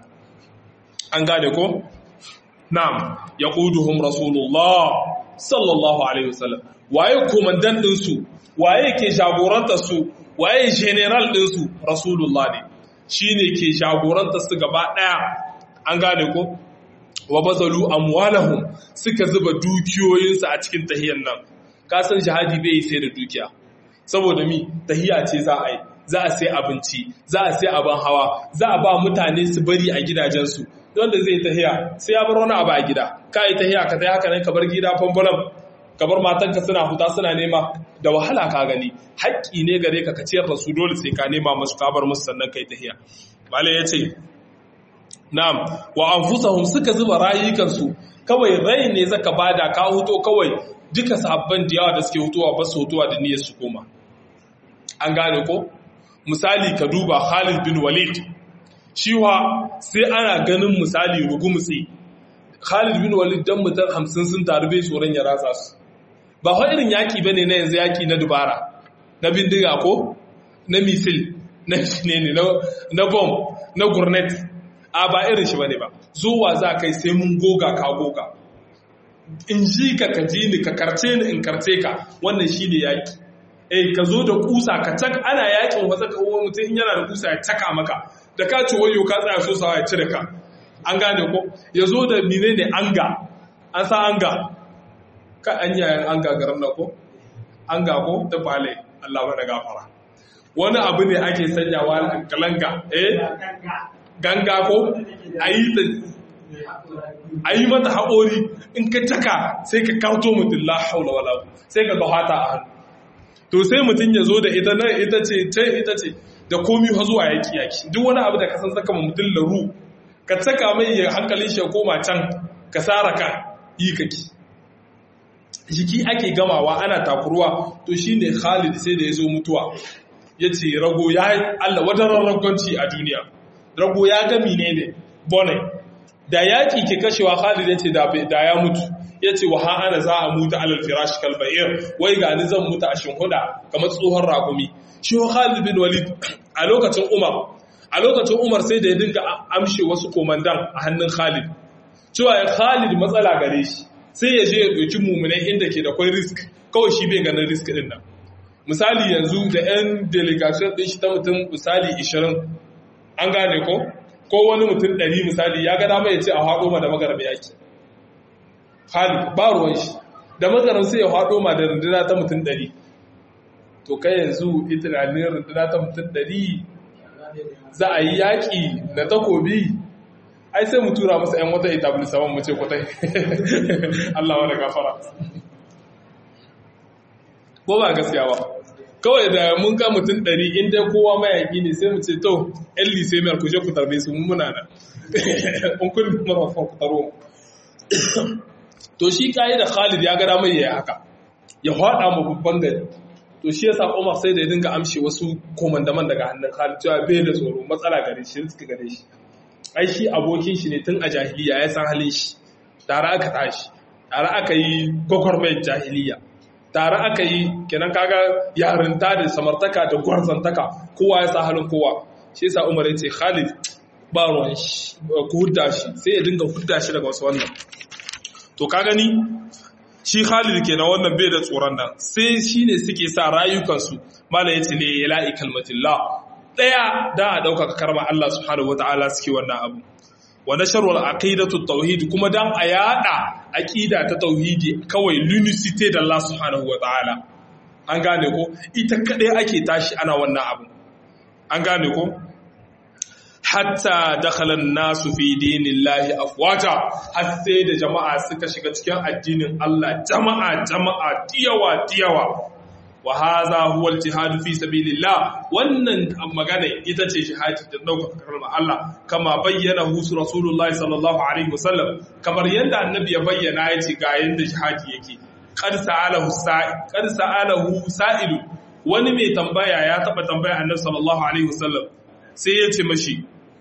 an gane ko? na'am ya ƙuduhun rasulullah sallallahu alaihi wasallam waye komandan ɗinsu waye ke jagoranta su waye general ɗinsu rasulullah ne shi ne ke jagoranta su gaba ɗaya an gane ko? wa bazalu amwalahum suka zuba dukiyoyinsu a cikin tahiyar nan ka san jihadi bai yi sai da dukiya saboda mi tahiya ce za a yi za a sai abinci za a sai abin hawa za a ba mutane su bari a gidajensu wanda zai tahiya sai ya bar wani abu a gida ka yi tahiya ka tayi haka nan ka bar gida fambulan ka bar matanka suna huta suna nema da wahala ka gani haƙƙi ne gare ka ka ciyar da su dole sai ka nema musu ka bar musu sannan kai tahiya malai ya ce Na'am, wa anfusahum suka zuba rayukansu, kawai rai ne zaka bada ka huto kawai duka sabban da yawa da suke hutowa ba su hutowa da niyyar su koma. An gane ko? Misali ka duba Khalid bin Walid. Shi wa sai ana ganin misali rugumutsi. Khalid bin Walid dan mutan hamsin sun taru bai tsoron ya ratsa su. Ba fa irin yaki bane na yanzu yaki na dubara. Na bindiga ko? Na misil, na ne na bomb, na gurnet, a ba irin shi bane ba zuwa za kai sai mun goga ka goga in ji ka ka ji ni ka karce ni in karce ka wannan shine yaki eh ka zo da kusa ka tak ana yakin wasa ka uwa mutum in yana da kusa ya taka maka da ka ci wayo ka tsaya so sawa ya cire ka an gane ko ya zo da menene anga an sa anga ka an yayan anga garin na ko anga ko da bale Allah ba da gafara wani abu ne ake sanyawa kalanga eh ganga ko a yi mata haƙori in ka taka sai ka kauto mutum la haula wala sai ka gahata a hannu to sai mutum ya zo da ita nan ita ce ce ita ce da komi ha zuwa yaki yaki duk wani abu da ka san saka ma mutum laru ka saka mai ya hankalin shi ya koma can ka sara ka yi kaki jiki ake gamawa ana takurwa to shine Khalid sai da ya zo mutuwa ya ce rago ya yi Allah wadarar ragonci a duniya rago ya gami ne ne bone da yaƙi ke kashewa Khalid ya ce da ya mutu ya ce wa ana za a mutu alal firashi kalba'ir wai ga ni zan mutu a shinhuda kamar tsohon ragumi shi wa Khalid bin Walid a lokacin Umar a lokacin Umar sai da ya dinga amshe wasu komandan a hannun Khalid cewa ya Khalid matsala gare shi sai ya je ya ɗauki mummunai inda ke da kwai risk kawai shi bai ganin risk ɗin nan misali yanzu da 'yan delegation ɗin shi ta mutum misali 20 an gane ko ko wani mutum ɗari misali ya gada mai ce a haɗo ma da magaram yaki Khalid ba ruwan shi da magaram sai ya haɗo ma da runduna ta mutum ɗari to kai yanzu ita na ne runduna ta mutum ɗari za a yi yaƙi na takobi ai sai mu tura musu 'yan wata etablisaman mu ce kwatai Allah wani gafara ko ba gaskiya ba kawai da mun ga mutum ɗari inda kowa mayaƙi ne sai mu ce to 'yan lisemiyar ku je ku tarbe su muna da in kun marafan ku taro to shi kayi da khalid ya gada mai ya haka ya haɗa mu babban gari to shi yasa umar sai da ya dinga amshe wasu komandaman daga hannun khalid cewa bai da tsoro matsala gare shi suka gare shi ai shi abokin shi ne tun a jahiliya ya san halin shi tare aka tashi tare aka yi gwagwarmayar jahiliya tare aka yi kenan kaga yarinta da samartaka da gwarzantaka kowa ya sa halin kowa shi yasa umar ya ce khalid ba ruwan shi ku hudda shi sai ya dinga hudda shi daga wasu wannan to ka gani shi khalid kenan wannan bai da tsoron nan sai shine suke sa rayukansu malam yace ne ya la'i kalmatillah daya da a dauka karma Allah subhanahu wataala suke wannan abu wa nasharul aqidatu tauhid kuma dan a yada aqida ta tauhidi kawai lunicity da Allah subhanahu wataala an gane ko ita kadai ake tashi ana wannan abu an gane ko hatta dakhala nasu fi dinillahi afwaja har sai da jama'a suka shiga cikin addinin Allah jama'a jama'a diyawa diyawa wa hadha huwa al-jihad fi sabilillah wannan magana ita ce jihadi da daukar kalmar Allah kama bayyana hu rasulullahi sallallahu alaihi wasallam kamar yadda annabi ya bayyana yace ga yanda jihadi yake qad sa'alahu sa'il qad sa'alahu sa'il wani mai tambaya ya taba tambaya annabi sallallahu alaihi wasallam sai ya ce mashi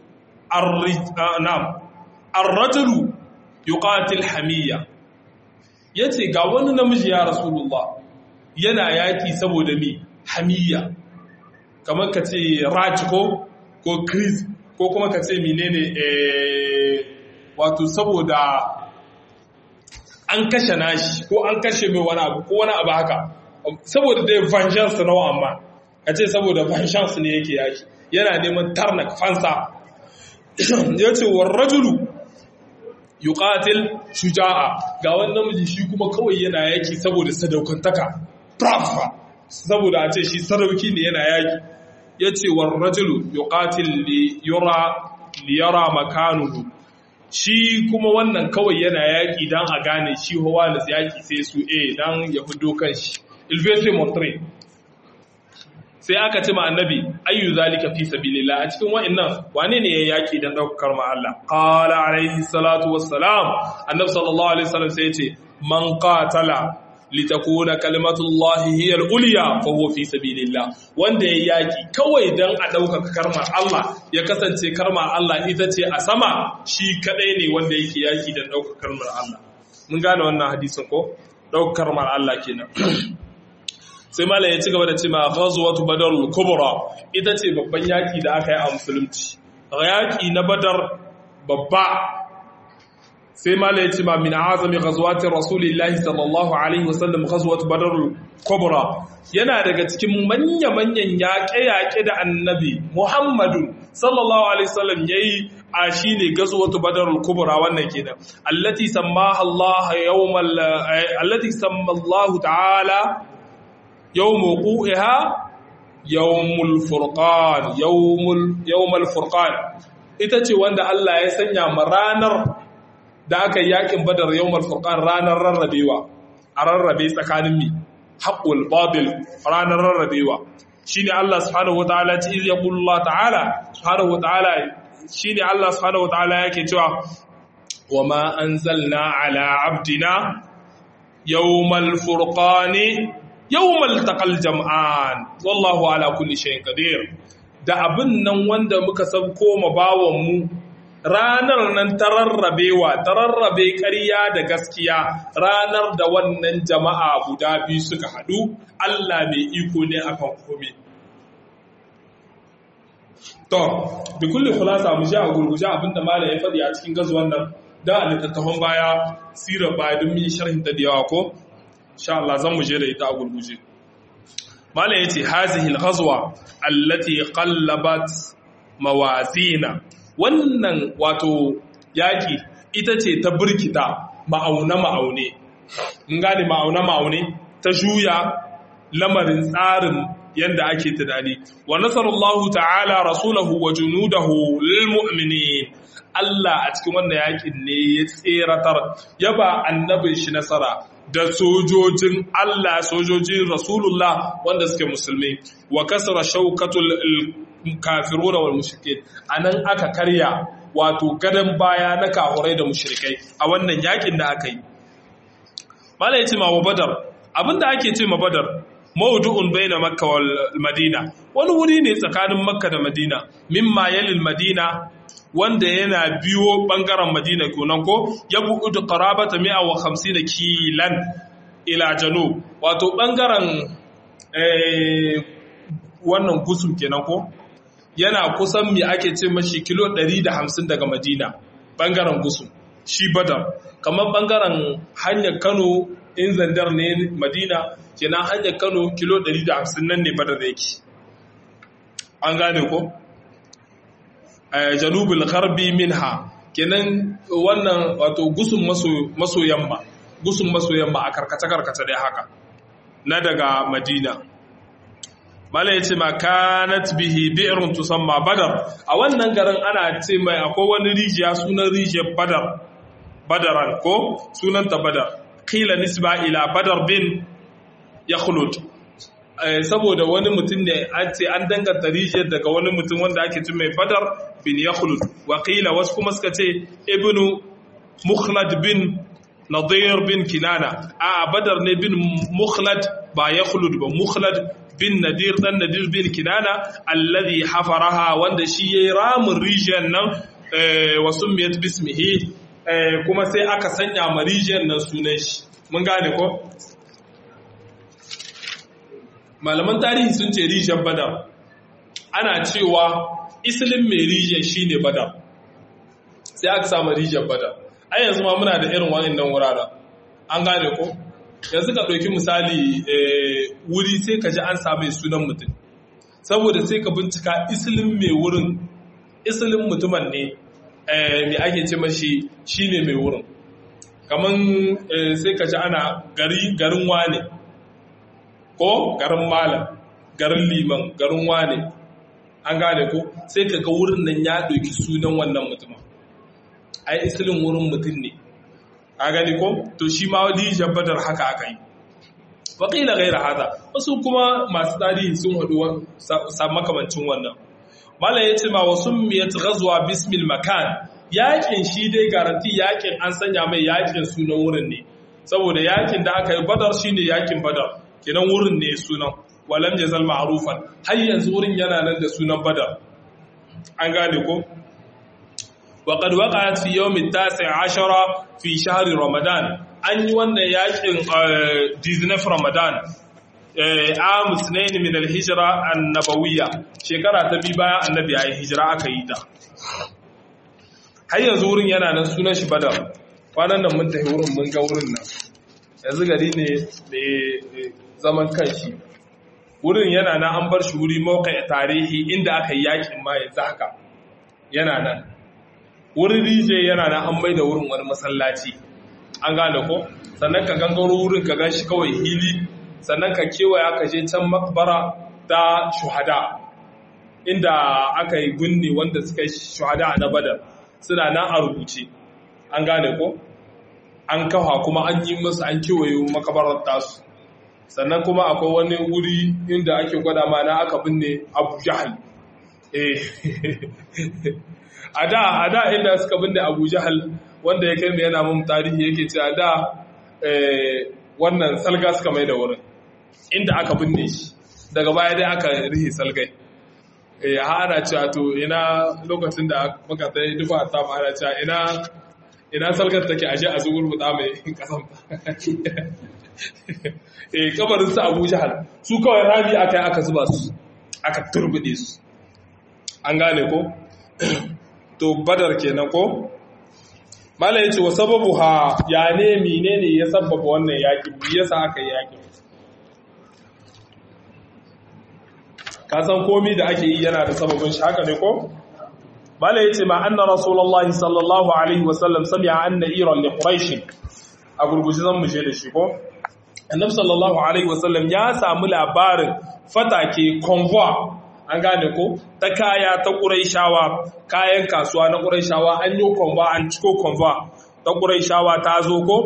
arrajulu yuqatil hamiyya yace ga wani namiji ya rasulullah yana yaki saboda me hamiyya kamar ka ce raj ko ko chris ko kuma ka ce menene eh wato saboda an kashe nashi ko an kashe mai wani abu ko wani abu haka saboda dai vengeance nawa amma ka ce saboda vengeance ne yake yaki yana neman tarnak fansa ya ce wa rajulu yuqatil shuja'a ga wani namiji shi kuma kawai yana yaki saboda sadaukantaka brafa saboda a ce shi sadauki ne yana yaki ya ce wa rajulu yuqatil li yura li yara makanuhu shi kuma wannan kawai yana yaki dan a gane shi hawa da yaki sai su eh dan ya hudo kanshi il veut se montrer sai aka ce ma annabi ayyu zalika fi sabilillah a cikin wa'annan wane ne ya yaki dan daukar ma Allah qala alaihi salatu wassalam annabi sallallahu alaihi wasallam sai ya ce man qatala litakuna kalimatullahi hiya al-ulya fa huwa fi sabilillah wanda ya yaki kawai dan a daukaka karma Allah ya kasance karma Allah ita ce a sama shi kadai ne wanda yake yaki dan daukaka karmar Allah mun gane wannan hadisin ko daukar karmar Allah kenan sai malam ya ci gaba da ce ma ghazwatu badar kubra ita ce babban yaki da aka yi a musulunci yaki na badar babba sai malam ya ce ma min azami ghazwati rasulillahi sallallahu alaihi wasallam ghazwatu badar kubra yana daga cikin manya-manyan yaƙe-yaƙe da annabi muhammadu sallallahu alaihi wasallam yayi a shine ghazwatu badar kubra wannan kenan allati sammaha Allah yawmal allati samma Allah ta'ala يوم وقوعها يوم الفرقان يوم يوم الفرقان ita ce wanda Allah ya sanya ma ranar da aka yakin badar yawmal furqan ranar rarrabewa a rarrabe tsakanin mi haqqul batil ranar rarrabewa shine Allah subhanahu wataala ce iz yaqulu Allah ta'ala subhanahu wataala shine Allah subhanahu wataala yake cewa wama anzalna ala abdina yawmal furqani yawmal taqal jam'an wallahu ala kulli shay'in qadir da abin nan wanda muka sabko ma bawon mu ranar nan tararrabewa tararrabe ƙarya da gaskiya ranar da wannan jama'a guda biyu suka haɗu Allah mai iko ne akan kome to bi kulli khulasa mu ja a gurguje abinda malam ya faɗi a cikin gazuwan nan da a littattafan baya sirar baya don mun sharhin ta da yawa ko insha Allah zan mu je da ita a gurguje mala yace hazihi al-ghazwa allati qallabat mawazina wannan wato yaki ita ce ta burkita ma'auna ma'aune in gane ma'auna ma'aune ta juya lamarin tsarin yanda ake tunani wa nasarallahu ta'ala rasulahu wa junudahu lil mu'minin Allah a cikin wannan yakin ne ya tseratar ya ba annabin shi nasara da sojojin Allah sojojin Rasulullah wanda suke musulmi wa kasara shaukatul kafiruna wal mushrikin anan aka karya wato gadan baya na kafurai da mushrikai a wannan yakin da aka yi malai yace ma wa badar abinda ake ce ma badar mawdu'un baina makka wal madina wani wuri ne tsakanin makka da madina mimma yalil madina wanda yana biyo bangaren madina kenan ko ya bu'udu qarabata 150 kilan ila janub wato bangaren eh wannan gusum kenan ko yana kusan me ake ce mashi kilo 150 daga madina bangaren gusum shi badar kamar bangaren hanyar kano in zandar ne madina kenan hanyar kano kilo 150 nan ne badar yake an gane ko janubul gharbi minha kenan wannan wato gusun maso yamma gusun maso yamma a karkace karkace dai haka na daga madina mala yace ma kanat bihi bi'run tusamma badar a wannan garin ana ce mai akwai wani rijiya sunan rijiyar badar badaran ko sunanta badar qila nisba ila badar bin yakhlud saboda wani mutum ne an ce an danganta rijiyar daga wani mutum wanda ake cin mai badar bin yakhlud wakila wasu kuma suka ce ibnu mukhlad bin nadir bin kinana a badar ne bin mukhlad ba yakhlud ba mukhlad bin nadir dan nadir bin kinana alladhi hafaraha wanda shi yayi ramin rijiyar nan wasu miyat bismihi kuma sai aka sanya ma rijiyar nan sunan shi mun gane ko malaman tarihi sun ce rijiyar badar ana cewa isilin mai rijiyar shine badar sai aka samu rijiyar badar ai yanzu ma muna da irin wa'annan wuraren an gane ko yanzu ka ɗauki misali wuri sai ka ji an same sunan mutum saboda sai ka bincika isilin mai wurin isilin mutumin ne mai ake ce mashi shine mai wurin kamar sai ka ji ana garin wane ko garin malam garin liman garin wane an gane ko sai ka ga wurin nan ya ɗauki sunan wannan mutumin ai isilin wurin mutum ne a gani ko to shi ma wani jabbadar haka aka yi waƙila gaira hada wasu kuma masu tarihi sun haɗu makamancin wannan malam ya ce ma wasu miyat gazuwa bismil makan yakin shi dai garanti yakin an sanya mai yakin sunan wurin ne saboda yakin da aka yi badar shine yakin badar kenan wurin ne sunan walam yazal ma'rufan har yanzu wurin yana nan da sunan badar an gane ko وقد وقعت في يوم التاسع عشر في شهر رمضان an yi wannan yakin dizinaf ramadan am sunaini min alhijra annabawiyya shekara ta bi bayan annabi ya yi hijira aka yi ta har yanzu wurin yana nan sunan shi badar kwanan nan mun tafi wurin mun ga wurin nan yanzu gari ne da zaman kanshi wurin yana nan an bar shi wuri mawkai tarihi inda aka yi yakin ma yanzu haka yana nan wurin rije yana nan an mai da wurin wani masallaci an gane ko sannan ka gangaro wurin ka gan shi kawai hili sannan ka kewaya ka je can makbara ta shuhada inda aka yi gunni wanda suka yi shuhada na badar suna nan a rubuce an gane ko an kafa kuma an yi musu an kewaye makabarar tasu sannan kuma akwai wani wuri inda ake gwada mana aka binne abu jahal a da a da inda suka binne abu jahal wanda ya kai mai yana mun tarihi yake ce a da wannan salga suka mai da wurin inda aka binne shi daga baya dai aka rihe salgai ha ana cewa to ina lokacin da muka ta yi dufa ta ma ana cewa ina ina salgar take ashe a zuwur buɗa mai kasan eh kabarin su Abu Jahal su kawai rami aka yi aka zuba su aka turbude su an gane ko to badar kenan ko mala yace wa sababu ha ya ne menene ya sababa wannan yaki me yasa aka yi yaki ka san komai da ake yi yana da sababin shi haka ne ko mala yace ma anna rasulullahi sallallahu alaihi wasallam sami'a anna iran li quraish a gurguji zan muje da shi ko annabi sallallahu alaihi wasallam ya samu labarin fatake convoy an gane ko ta kaya ta ƙuraishawa kayan kasuwa na ƙuraishawa an yi convoy an ciko convoy ta ƙuraishawa ta zo ko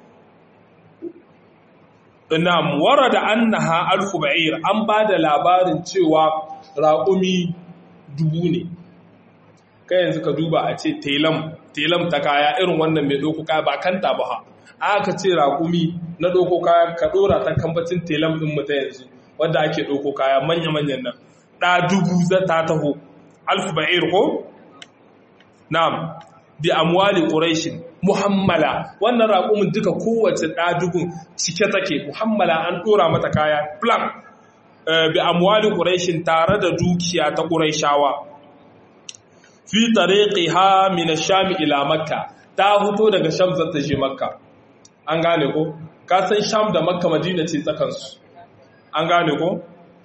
Na'am warada annaha alfu ba'ir an ba da labarin cewa raƙumi dubu ne kai yanzu ka duba a ce telam telam ta kaya irin wannan mai ɗauko kaya ba kanta ba ha aka ce raƙumi na ɗauko kaya ka ɗora ta kambacin telam ɗin mu ta yanzu wanda ake ɗauko kaya manya-manyan nan ɗa dubu za ta taho alfu ba'ir ko na'am bi amwali quraishin muhammala wannan raƙumin duka kowace ɗadugun cike take muhammala an ɗora mata kaya plan bi amwali quraishin tare da dukiya ta quraishawa fi tariqiha min ash-sham ila makka ta fito daga sham za ta je makka an gane ko ka san sham da makka madina ce tsakansu an gane ko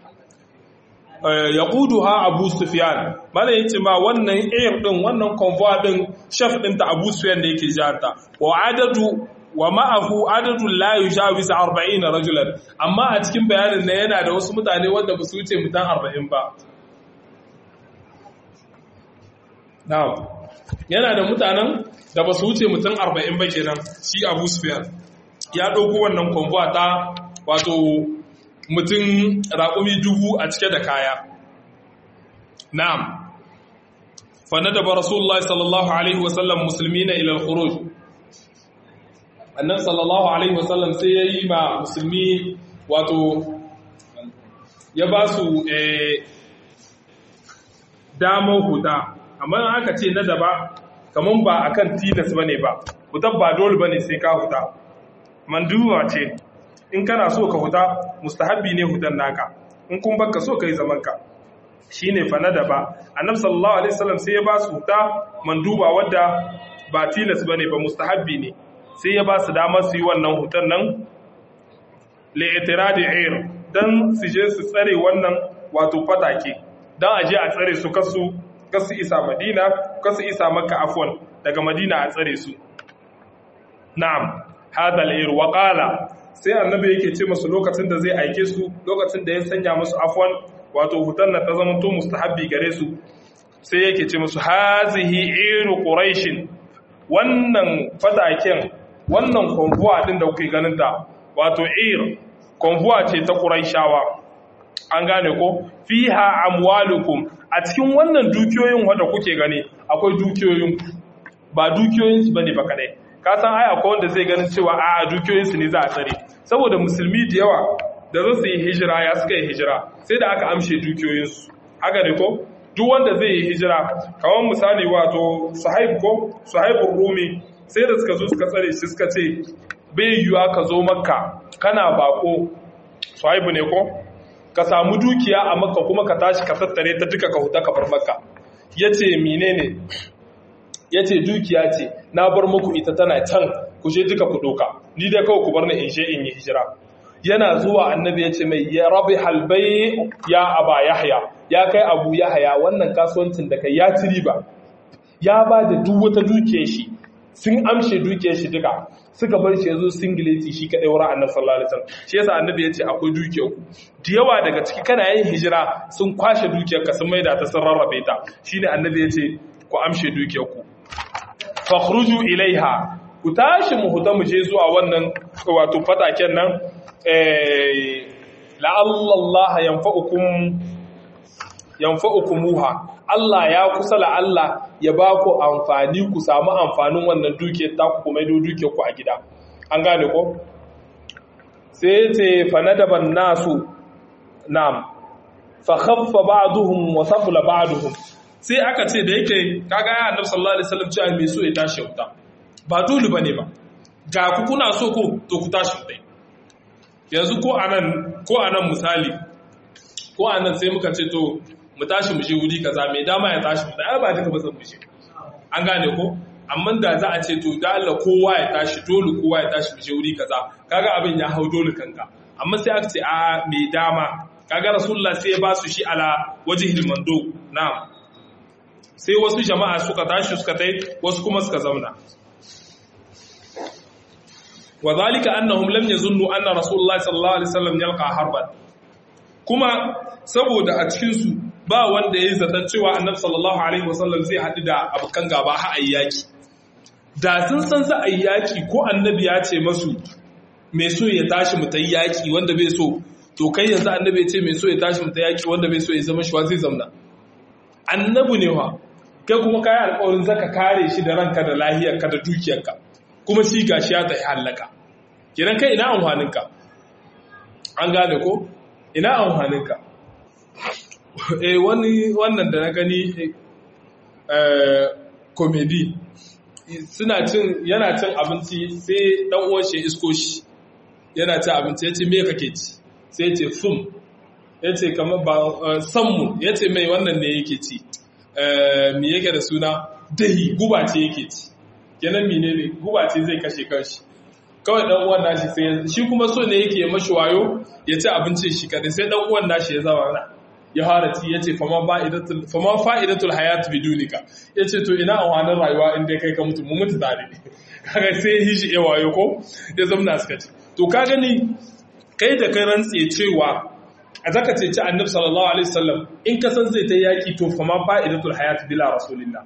ya ha abu sufyan mana yace ma wannan air din wannan convoy din chef din ta abu sufyan da yake jihar wa adadu wa ma'ahu adadu la yujawiz 40 rajulan amma a cikin bayanin nan yana da wasu mutane wanda ba su wuce mutan 40 ba na'am yana da mutanen da ba su wuce mutan 40 ba kenan shi abu sufyan ya dauko wannan convoy ta wato mutum raƙumi dubu a cike da kaya. Na'am, fanna da ba Rasulullah sallallahu Alaihi wasallam musulmi na ilal khuruj Annan sallallahu Alaihi wasallam sai ya yi ma musulmi wato ya ba su damar huta, amma aka ce na daba kamar ba a kan tilas ba ne ba, hutar ba dole ba ne sai ka huta. Manduwa ce, in kana so ka huta mustahabbi ne hutan naka in kun baka so kai zaman ka shine fa na daba annabi sallallahu alaihi wasallam sai ya ba su huta manduba wadda ba tilas bane ba mustahabbi ne sai ya ba su damar su yi wannan hutan nan li itiradi air dan su je su tsare wannan wato fatake dan aje a tsare su kasu kasu isa madina kasu isa makka afwan daga madina a tsare su na'am hada al-air wa qala sai annabi yake ce masu lokacin da zai aike su lokacin da ya sanya musu afwan wato hutan na ta zama to mustahabbi gare su sai yake ce musu hazihi iru quraishin wannan fadaken wannan konvuwa din da kuke ganin ta wato ir konvuwa ce ta quraishawa an gane ko fiha amwalukum a cikin wannan dukiyoyin wanda kuke gani akwai dukiyoyin ba dukiyoyin su bane ba kadai ka san ai akwai wanda zai ganin cewa a dukiyoyin su ne za a tsare saboda musulmi da yawa da za su yi hijira ya suka yi hijira sai da aka amshe dukiyoyinsu haka ne ko duk wanda zai yi hijira kamar misali wato sahib ko sahibul rumi sai da suka zo suka tsare shi suka ce bai yiwuwa ka zo makka kana bako sahibu ne ko ka samu dukiya a makka kuma ka tashi ka tattare ta duka ka huta ka bar makka yace menene yace dukiya ce na bar muku ita tana can ku je duka ku doka ni dai kawai ku bar ni in je in yi hijira yana zuwa annabi ya ce mai ya rabi halbai ya aba yahya ya kai abu yahya wannan kasuwancin da kai ya ci riba ya ba da duk wata dukiyar shi sun amshe dukiyar shi duka suka bar shi yazo singileti shi kadai wurin annabi sallallahu alaihi wasallam shi yasa annabi ya ce akwai dukiyar ku da yawa daga ciki kana yin hijira sun kwashe dukiyar ka sun maida ta sun rarrabe ta shine annabi ya ce ku amshe dukiyar ku fakhruju ilaiha ku tashi mu huta mu je zuwa wannan wato fataken nan la'allallah yanfa'ukum yanfa'ukumuha Allah ya kusa Allah ya ba ku amfani ku samu amfanin wannan dukiyar ta ku kuma dukiyar ku a gida an gane ko sai ce fanadaban nasu nam fa khaffa ba'duhum wa saqula ba'duhum sai aka ce da yake kaga ya annabi sallallahu alaihi wasallam cewa me so ya tashi wuta ba dole bane ba ga ku kuna so ko to ku tashi wuta yanzu ko anan ko anan misali ko anan sai muka ce to mu tashi mu je wuri kaza mai dama ya tashi mu ai ba duka ba zan mu je an gane ko amma da za a ce to da Allah kowa ya tashi dole kowa ya tashi mu je wuri kaza kaga abin ya hau dole kanka amma sai aka ce a mai dama kaga rasulullah sai ya ba su shi ala wajhil mando na'am sai wasu jama'a suka tashi suka tai wasu kuma suka zauna وذلك أنهم لم يظنوا أن رسول الله صلى الله عليه وسلم يلقى حربا kuma saboda a cikinsu ba wanda ya yi zaton cewa annabi sallallahu alaihi wasallam zai haɗu da abokan gaba ha a yaki da sun san za a yi yaki ko annabi ya ce masu mai so ya tashi mu ta yaki wanda bai so to kai yanzu annabi ya ce mai so ya tashi mu ta yaki wanda bai so ya zama shi zai zamna annabi ne wa kai kuma kayi alƙawarin zaka kare shi da ranka da lahiyarka da dukiyarka kuma shi gashi ya tafi hallaka kenan kai ina amfaninka an gane ko ina amfaninka eh wani wannan da na gani eh comedy suna cin yana cin abinci sai dan uwan shi isko shi yana cin abinci yace me kake ci sai yace fum yace kamar ba sammu yace mai wannan ne yake ci eh me yake da suna dahi guba ce yake ci kenan menene guba ce zai kashe kanshi kawai dan uwan nashi sai shi kuma so ne yake mashi wayo ya ci abincin shi kadai sai dan uwan nashi ya zama na ya fara ci yace fama fa'idatul fama fa'idatul hayat bidunika yace to ina amfanin rayuwa in dai kai ka mutu mu mutu tare kaga sai hishi ya wayo ko ya zamna suka ci to ka gani kai da kai rantse cewa a zaka ce ci annabi sallallahu alaihi wasallam in ka san zai ta yaki to fama fa'idatul hayat bila rasulillah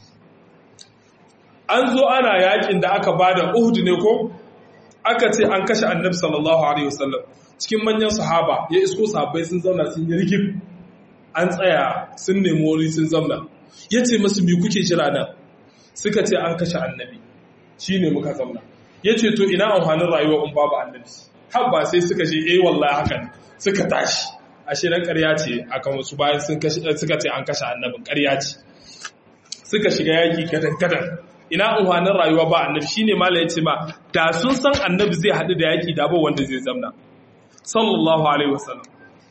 an zo ana yakin da aka bada uhud ne ko aka ce an kashe annabi sallallahu alaihi wasallam cikin manyan sahaba ya isko sahabbai sun zauna sun yi rigib an tsaya sun nemi wuri sun zauna ya ce masu bi kuke jira nan suka ce an kashe annabi shi ne muka zauna ya ce to ina amfanin rayuwa in babu annabi har ba sai suka ce eh wallahi haka ne suka tashi ashe dan ƙarya ce akan wasu bayan suka ce an kashe annabin ƙarya ce suka shiga yaki gadan gadan ina amfanin rayuwa ba annabi shine mala yace ma da sun san annabi zai haɗu da yaki da ba wanda zai zamna sallallahu alaihi wasallam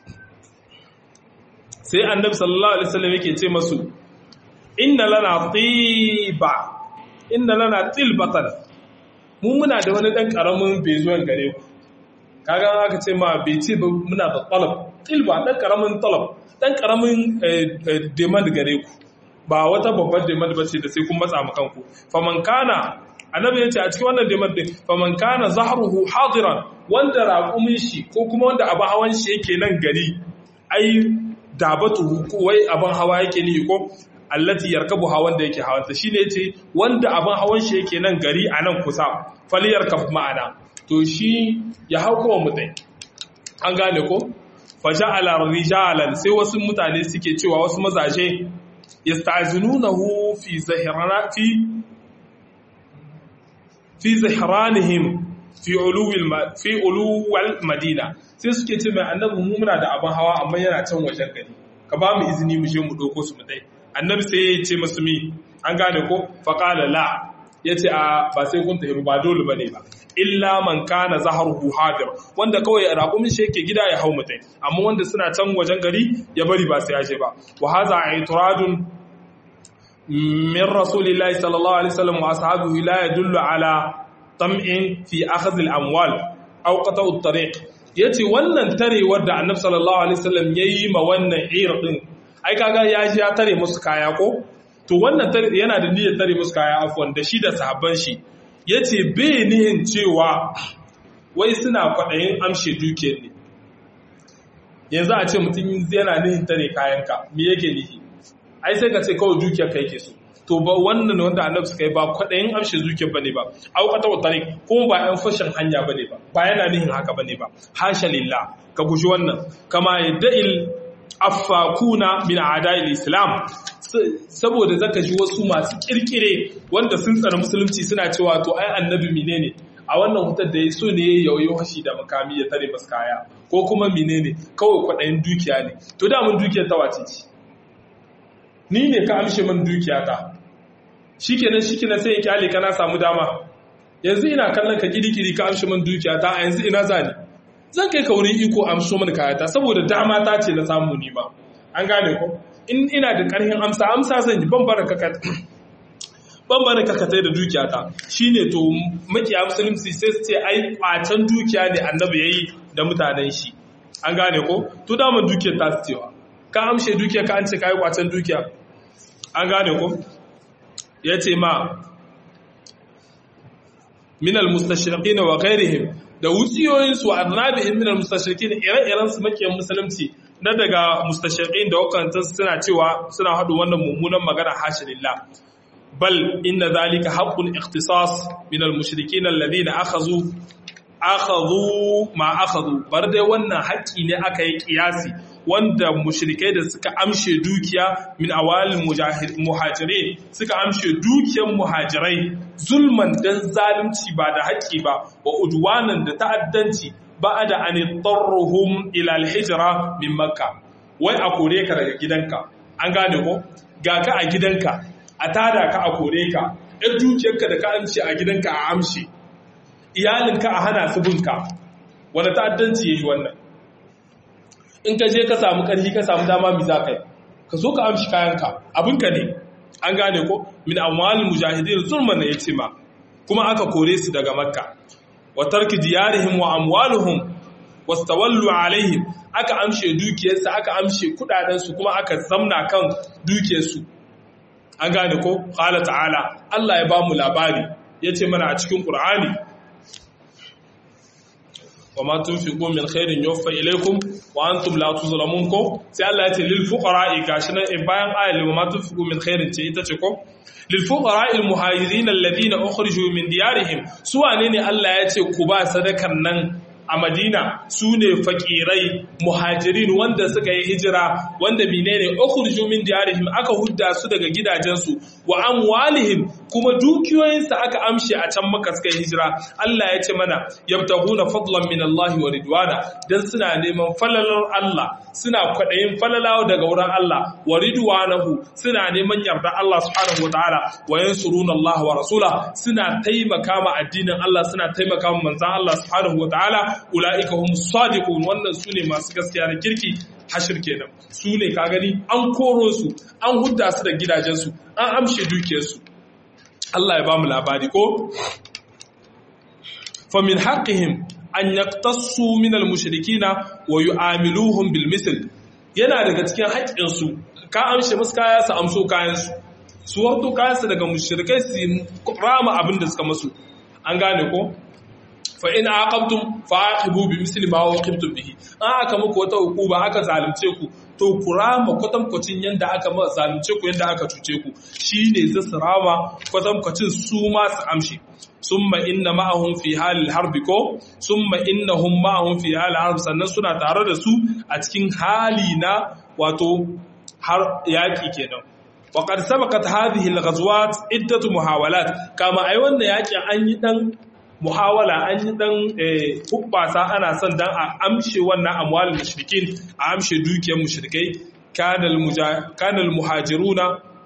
sai annabi sallallahu alaihi wasallam yake ce masu inna lana tiba inna lana tilbatan mu muna da wani dan karamin bezuwan gare ku kaga aka ce ma bai ce ba muna da talab tilba dan karamin talab dan karamin demand gare ku ba wata babbar demand ba ce da sai kun matsa mu kanku faman kana annabi ya ce a cikin wannan demand din faman kana zahruhu hadiran wanda raƙumin shi ko kuma wanda abin hawan shi yake nan gari ai dabatu ko wai abin hawa yake ni ko allati yarkabu hawan da yake hawanta shine yace wanda abin hawan shi yake nan gari a nan kusa falyarkab ma'ana to shi ya hauko mutai an gane ko faja'ala rijalan sai wasu mutane suke cewa wasu mazaje yasta'zinunahu fi zahirana fi fi zahranihim fi uluwil fi uluwal madina sai suke ce mai annabi mu muna da abin hawa amma yana can wajen gari ka ba mu izini mu je mu dauko su mu dai annabi sai ya ce masu mi an gane ko faqala la yace a ba sai kun tafi ba dole bane ba illa man kana zaharuhu hadir wanda kawai raƙumin shi yake gida ya hau mutai amma wanda suna can wajen gari ya bari ba sai ya je ba wa hadha aitradun min rasulillahi sallallahu alaihi wasallam wa ashabihi la yadullu ala tam'in fi akhdh al-amwal aw qata' at-tariq yace wannan tarewar da annabi sallallahu alaihi wasallam yayi ma wannan ir din ai kaga ya ji ya tare musu kaya ko to wannan yana da niyyar tare musu kaya afwan da shi da sahabban shi yace bai nihin cewa wai suna kwadayin amshe dukiyar ne yanzu a ce mutum yana nihin tare kayanka me yake nihi ai sai ka ce kawai dukiyar ka yake so to ba wannan wanda annabi suka yi ba kwaɗayin amshe zuciyar bane ba aukata wa tare kuma ba yan fashin hanya bane ba ba yana nihin haka bane ba hasha lillah ka guji wannan kama yadda'il affakuna min a'da'il islam saboda zaka ji wasu masu kirkire wanda sun tsara musulunci suna cewa to ai annabi menene a wannan hutar da ya so ne ya yauyo hashi da makami ya tare masu kaya ko kuma menene kawai kwaɗayin dukiya ne to da mun dukiyar ta wace ce ni ne ka amshe min dukiyata shikenan shikenan sai ya kyale kana samu dama yanzu ina kallon ka kirikiri ka amshe min dukiyata a yanzu ina zani zan kai ka wurin iko amsho min kayata saboda dama ta ce na samu ni ba an gane ko in ina da karhin amsa amsa zan yi ban bara kaka ban bara kakatai da dukiyata shine to makiya musulunci sai su ce ai kwacen dukiya ne annabi yayi da mutanen shi an gane ko to dama dukiyar ta su cewa ka amshe dukiya ka an ce kai kwacen dukiya an gane ko ya ce ma minal mustashriqin wa ghairihim da wutsiyoyinsu wa arnabihim min al-mustashrikin ire-iren su makiyan musulunci na daga mustashriqin da wakantan suna cewa suna hadu wannan mummunan magana hashinillah bal inna zalika haqqun ikhtisas min al-mushrikin alladhina akhadhu akhadhu ma akhadhu bar dai wannan haƙƙi ne aka yi kiyasi wanda mushrikai da suka amshe dukiya min awalin muhajirin suka amshe dukiyar muhajirai zulman dan zalunci ba da haƙƙi ba wa udwanan da ta'addanci ba da an tarruhum ila alhijra min makka wai a kore ka daga gidanka an gane ko ga ka a gidanka a tada ka a kore ka ɗan dukiyarka da ka amshe a gidanka a amshe iyalinka a hana su binka wanda ta'addanci yayi wannan in ka je ka samu ƙarfi ka samu dama mi za ka yi ka zo ka amshi kayanka abinka ne an gane ko min amwalin mujahidin zulman ne yace ma kuma aka kore su daga makka wa tarki diyarihim wa amwaluhum wastawallu alaihim aka amshe dukiyarsu aka amshe kudaden su kuma aka zamna kan dukiyarsu an gane ko qala ta'ala Allah ya bamu labari yace mana a cikin qur'ani wa ma tunfiqu min khairin yuwaffa ilaykum wa antum la tuzlamun ko sai Allah ya ce lil fuqara'i gashi nan in bayan ayat wa ma tunfiqu min khairin ce ita ce ko lil fuqara'i al muhajirin alladhina ukhriju min diyarihim su wane ne Allah ya ce ku ba sadakan nan a Madina su ne fakirai muhajirin wanda suka yi hijira wanda menene ukhriju min diyarihim aka hudda su daga gidajensu wa amwalihim kuma dukiyoyinsa aka amshe a can maka suka yi hijira Allah ya ce mana yabtaguna fadlan min Allah wa ridwana dan suna neman falalar Allah suna kwadayin falalawa daga wurin Allah wa ridwanahu suna neman yarda Allah subhanahu wataala wa yansuruna Allah wa rasula suna taimaka ma addinin Allah suna taimaka ma manzon Allah subhanahu wataala ulaika hum sadiqun wannan sune masu gaskiya da kirki hashir kenan su ne ka gani an koro su an hudda su da gidajensu an amshe dukiyarsu Allah ya ba mu labari ko famin haƙihim an yaqtassu min al-mushrikina wa yu'amiluhum bil misl yana daga cikin haƙƙinsu ka amshe musu kaya su amso kayansu su wato kayansu daga mushrikai su rama abin da suka masu an gane ko fa in aqabtum fa aqibu bi misli ma waqibtum bihi an aka muku wata hukuma aka zalunce ku to ku rama kwatankwacin yanda aka ma zalunce ku yanda aka cuce ku shine zai su rama kwatankwacin su ma su amshi summa inna ma'ahum fi halil harbi ko summa innahum ma'ahum fi halil harbi sannan suna tare da su a cikin hali na wato har yaki kenan وقد سبقت هذه الغزوات عدة محاولات كما أي wannan yakin an yi dan muhawala an yi dan hubbasa ana son dan a amshe wannan amwalin mushrikin a amshe dukiyar mushrikai kanal muhajiruna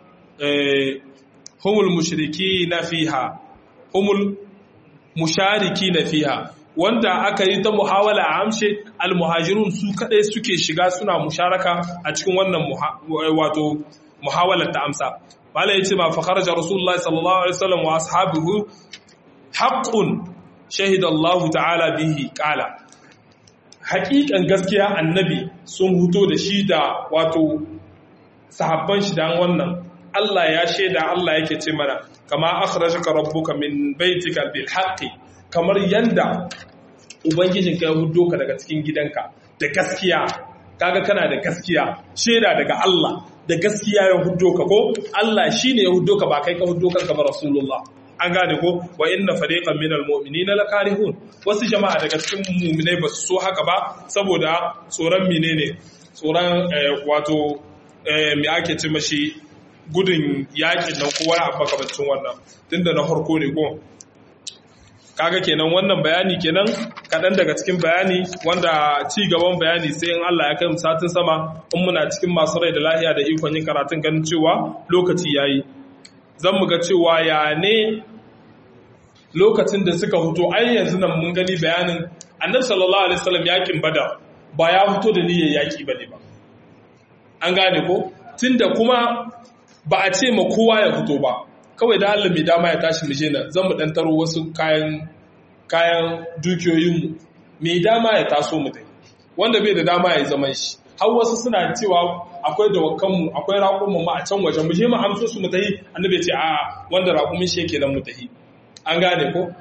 humul mushrikina fiha humul musharikina fiha wanda aka yi ta muhawala a amshe almuhajirun su kadai suke shiga suna musharaka a cikin wannan wato muhawalar ta amsa bala yace ma fa kharaja rasulullahi sallallahu alaihi wasallam wa ashabihi haƙƙun shahidallahu ta'ala bihi ƙala haƙiƙan gaskiya annabi sun huto da shi da wato sahabban shi dan wannan Allah ya shaida Allah yake ce mana kama akhrajaka rabbuka min baitika bil haqqi kamar yanda ubangijinka ya hudo ka daga cikin gidanka da gaskiya kaga kana da gaskiya shaida daga Allah da gaskiya ya hudo ka ko Allah shine ya hudo ka ba kai ka hudo kanka ba rasulullah an gane ko wa inna fariqan minal mu'minina lakarihun wasu jama'a daga cikin mu'minai ba su so haka ba saboda tsoron menene tsoron wato me ake ce mashi gudun yakin nan kowa a makamancin wannan tunda na harko ne ko kaga kenan wannan bayani kenan kaɗan daga cikin bayani wanda ci gaban bayani sai in Allah ya kai mu satin sama in muna cikin masu rai da lahiya da ikon yin karatun ganin cewa lokaci yayi zan mu ga cewa ya ne lokacin da suka fito ai yanzu nan mun gani bayanin annabi sallallahu alaihi wasallam yakin badar ba ya fito da niyyar yaki bane ba an gane ko tunda kuma ba a ce ma kowa ya fito ba kawai da Allah mai dama ya tashi muje nan zan mu dan taro wasu kayan kayan dukiyoyinmu mai dama ya taso mu dai wanda bai da dama ya zaman shi har wasu suna cewa akwai dawakanmu akwai raƙumin mu a can waje mu je mu amso su mu tahi annabi ce a wanda raƙumin shi yake nan mu tahi an gane ko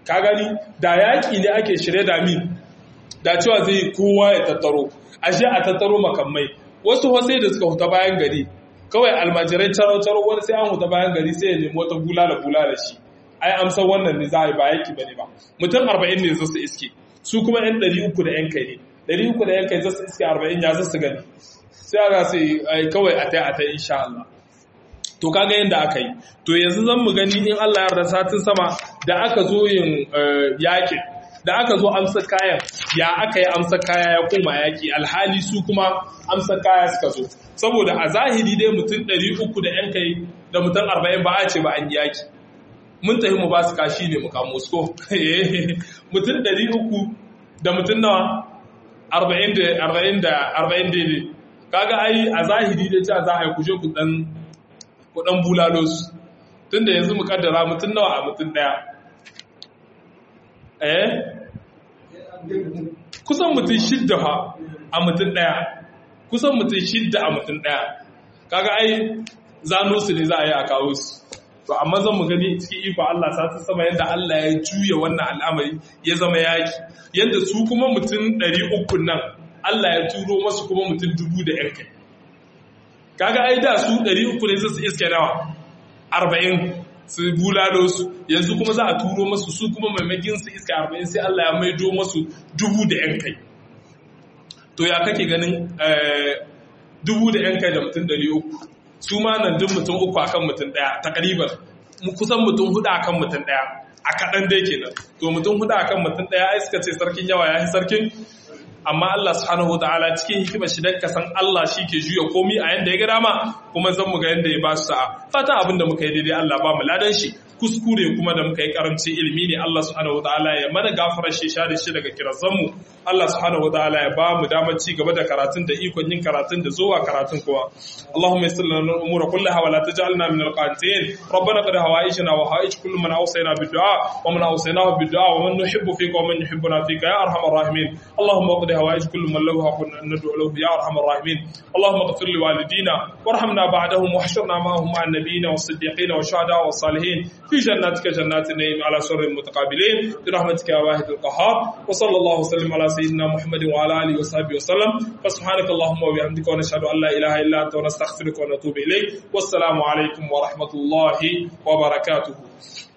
ka gani da yaƙi ne ake shirye da min da cewa zai kowa ya tattaro ashe a tattaro makamai wasu wasai da suka huta bayan gari kawai almajirai caro-caro wani sai an huta bayan gari sai ya nemi wata bulala bulala shi ai amsar wannan ne za a yi ba yaki bane ba mutum arba'in ne zasu iske su kuma yan ɗari uku da yan kai ne ɗari uku da yan kai zasu iske arba'in ya zasu gani sai ana sai kawai a tai a tai insha Allah to kaga yadda aka yi to yanzu zan mu gani in Allah ya yarda satin sama da aka zo yin yakin da aka zo amsa kayan ya aka yi amsa kaya ya koma yaki alhali su kuma amsa kaya suka zo saboda a zahiri dai mutum 300 da yan kai da mutum 40 ba a ce ba an yi yaki mun tafi mu ba su kashi ne mu kamo su mutum 300 da mutum nawa 40 da 40 da 40 daidai kaga ai a zahiri dai cewa za a yi kuje ku dan ku dan bulalo su tunda yanzu mu kaddara mutum nawa a mutum daya eh kusan mutum shidda ha a mutum daya kusan mutum shidda a mutum daya kaga ai zano su ne za a yi a kawo su to amma zan mu gani cikin iko Allah sa ta sama yadda Allah ya juya wannan al'amari ya zama yaki yadda su kuma mutum 300 nan Allah ya turo masu kuma mutum dubu da yan kai kaga ai da su 300 ne su iske nawa 40 su bulalo su yanzu kuma za a turo masu su kuma maimakin su iska 40 sai Allah ya maido masu dubu da yan kai to ya kake ganin dubu da yan kai da mutum 300 su ma nan duk mutum uku akan mutum daya takriban kusan mutum hudu akan mutum daya a kaɗan dai kenan to mutum hudu akan mutum daya ai suka ce sarkin yawa ya yi sarkin amma Allah subhanahu wataala cikin hikimar shi dan kasan Allah shi ke juya komi a yanda ya ga dama kuma zan mu ga yanda ya ba su sa'a fatan abin da muka yi daidai Allah ba mu ladan shi kuskure kuma da muka yi karamci ilimi ne Allah subhanahu wataala ya mana gafarar shi share shi daga kirazan mu Allah subhanahu wataala ya ba mu damar ci gaba da karatun da ikon yin karatun da zuwa karatun kowa Allahumma yassir lana al-umura kullaha wa la taj'alna min al-qanitin ربنا قد هوائجنا وهائج كل من اوصينا بالدعاء ومن اوصيناه بالدعاء ومن نحب فيك ومن يحبنا فيك يا ارحم الراحمين اللهم اقض هوائج كل من له حق ان ندعو له يا ارحم الراحمين اللهم اغفر لوالدينا وارحمنا بعدهم واحشرنا معهم مع النبيين والصديقين والشهداء والصالحين في جناتك جنات النعيم على سر المتقابلين برحمتك يا واحد القهار وصلى الله وسلم على سيدنا محمد وعلى اله وصحبه وسلم فسبحانك اللهم وبحمدك ونشهد ان لا اله الا انت ونستغفرك ونتوب اليك والسلام عليكم ورحمه الله وبركاته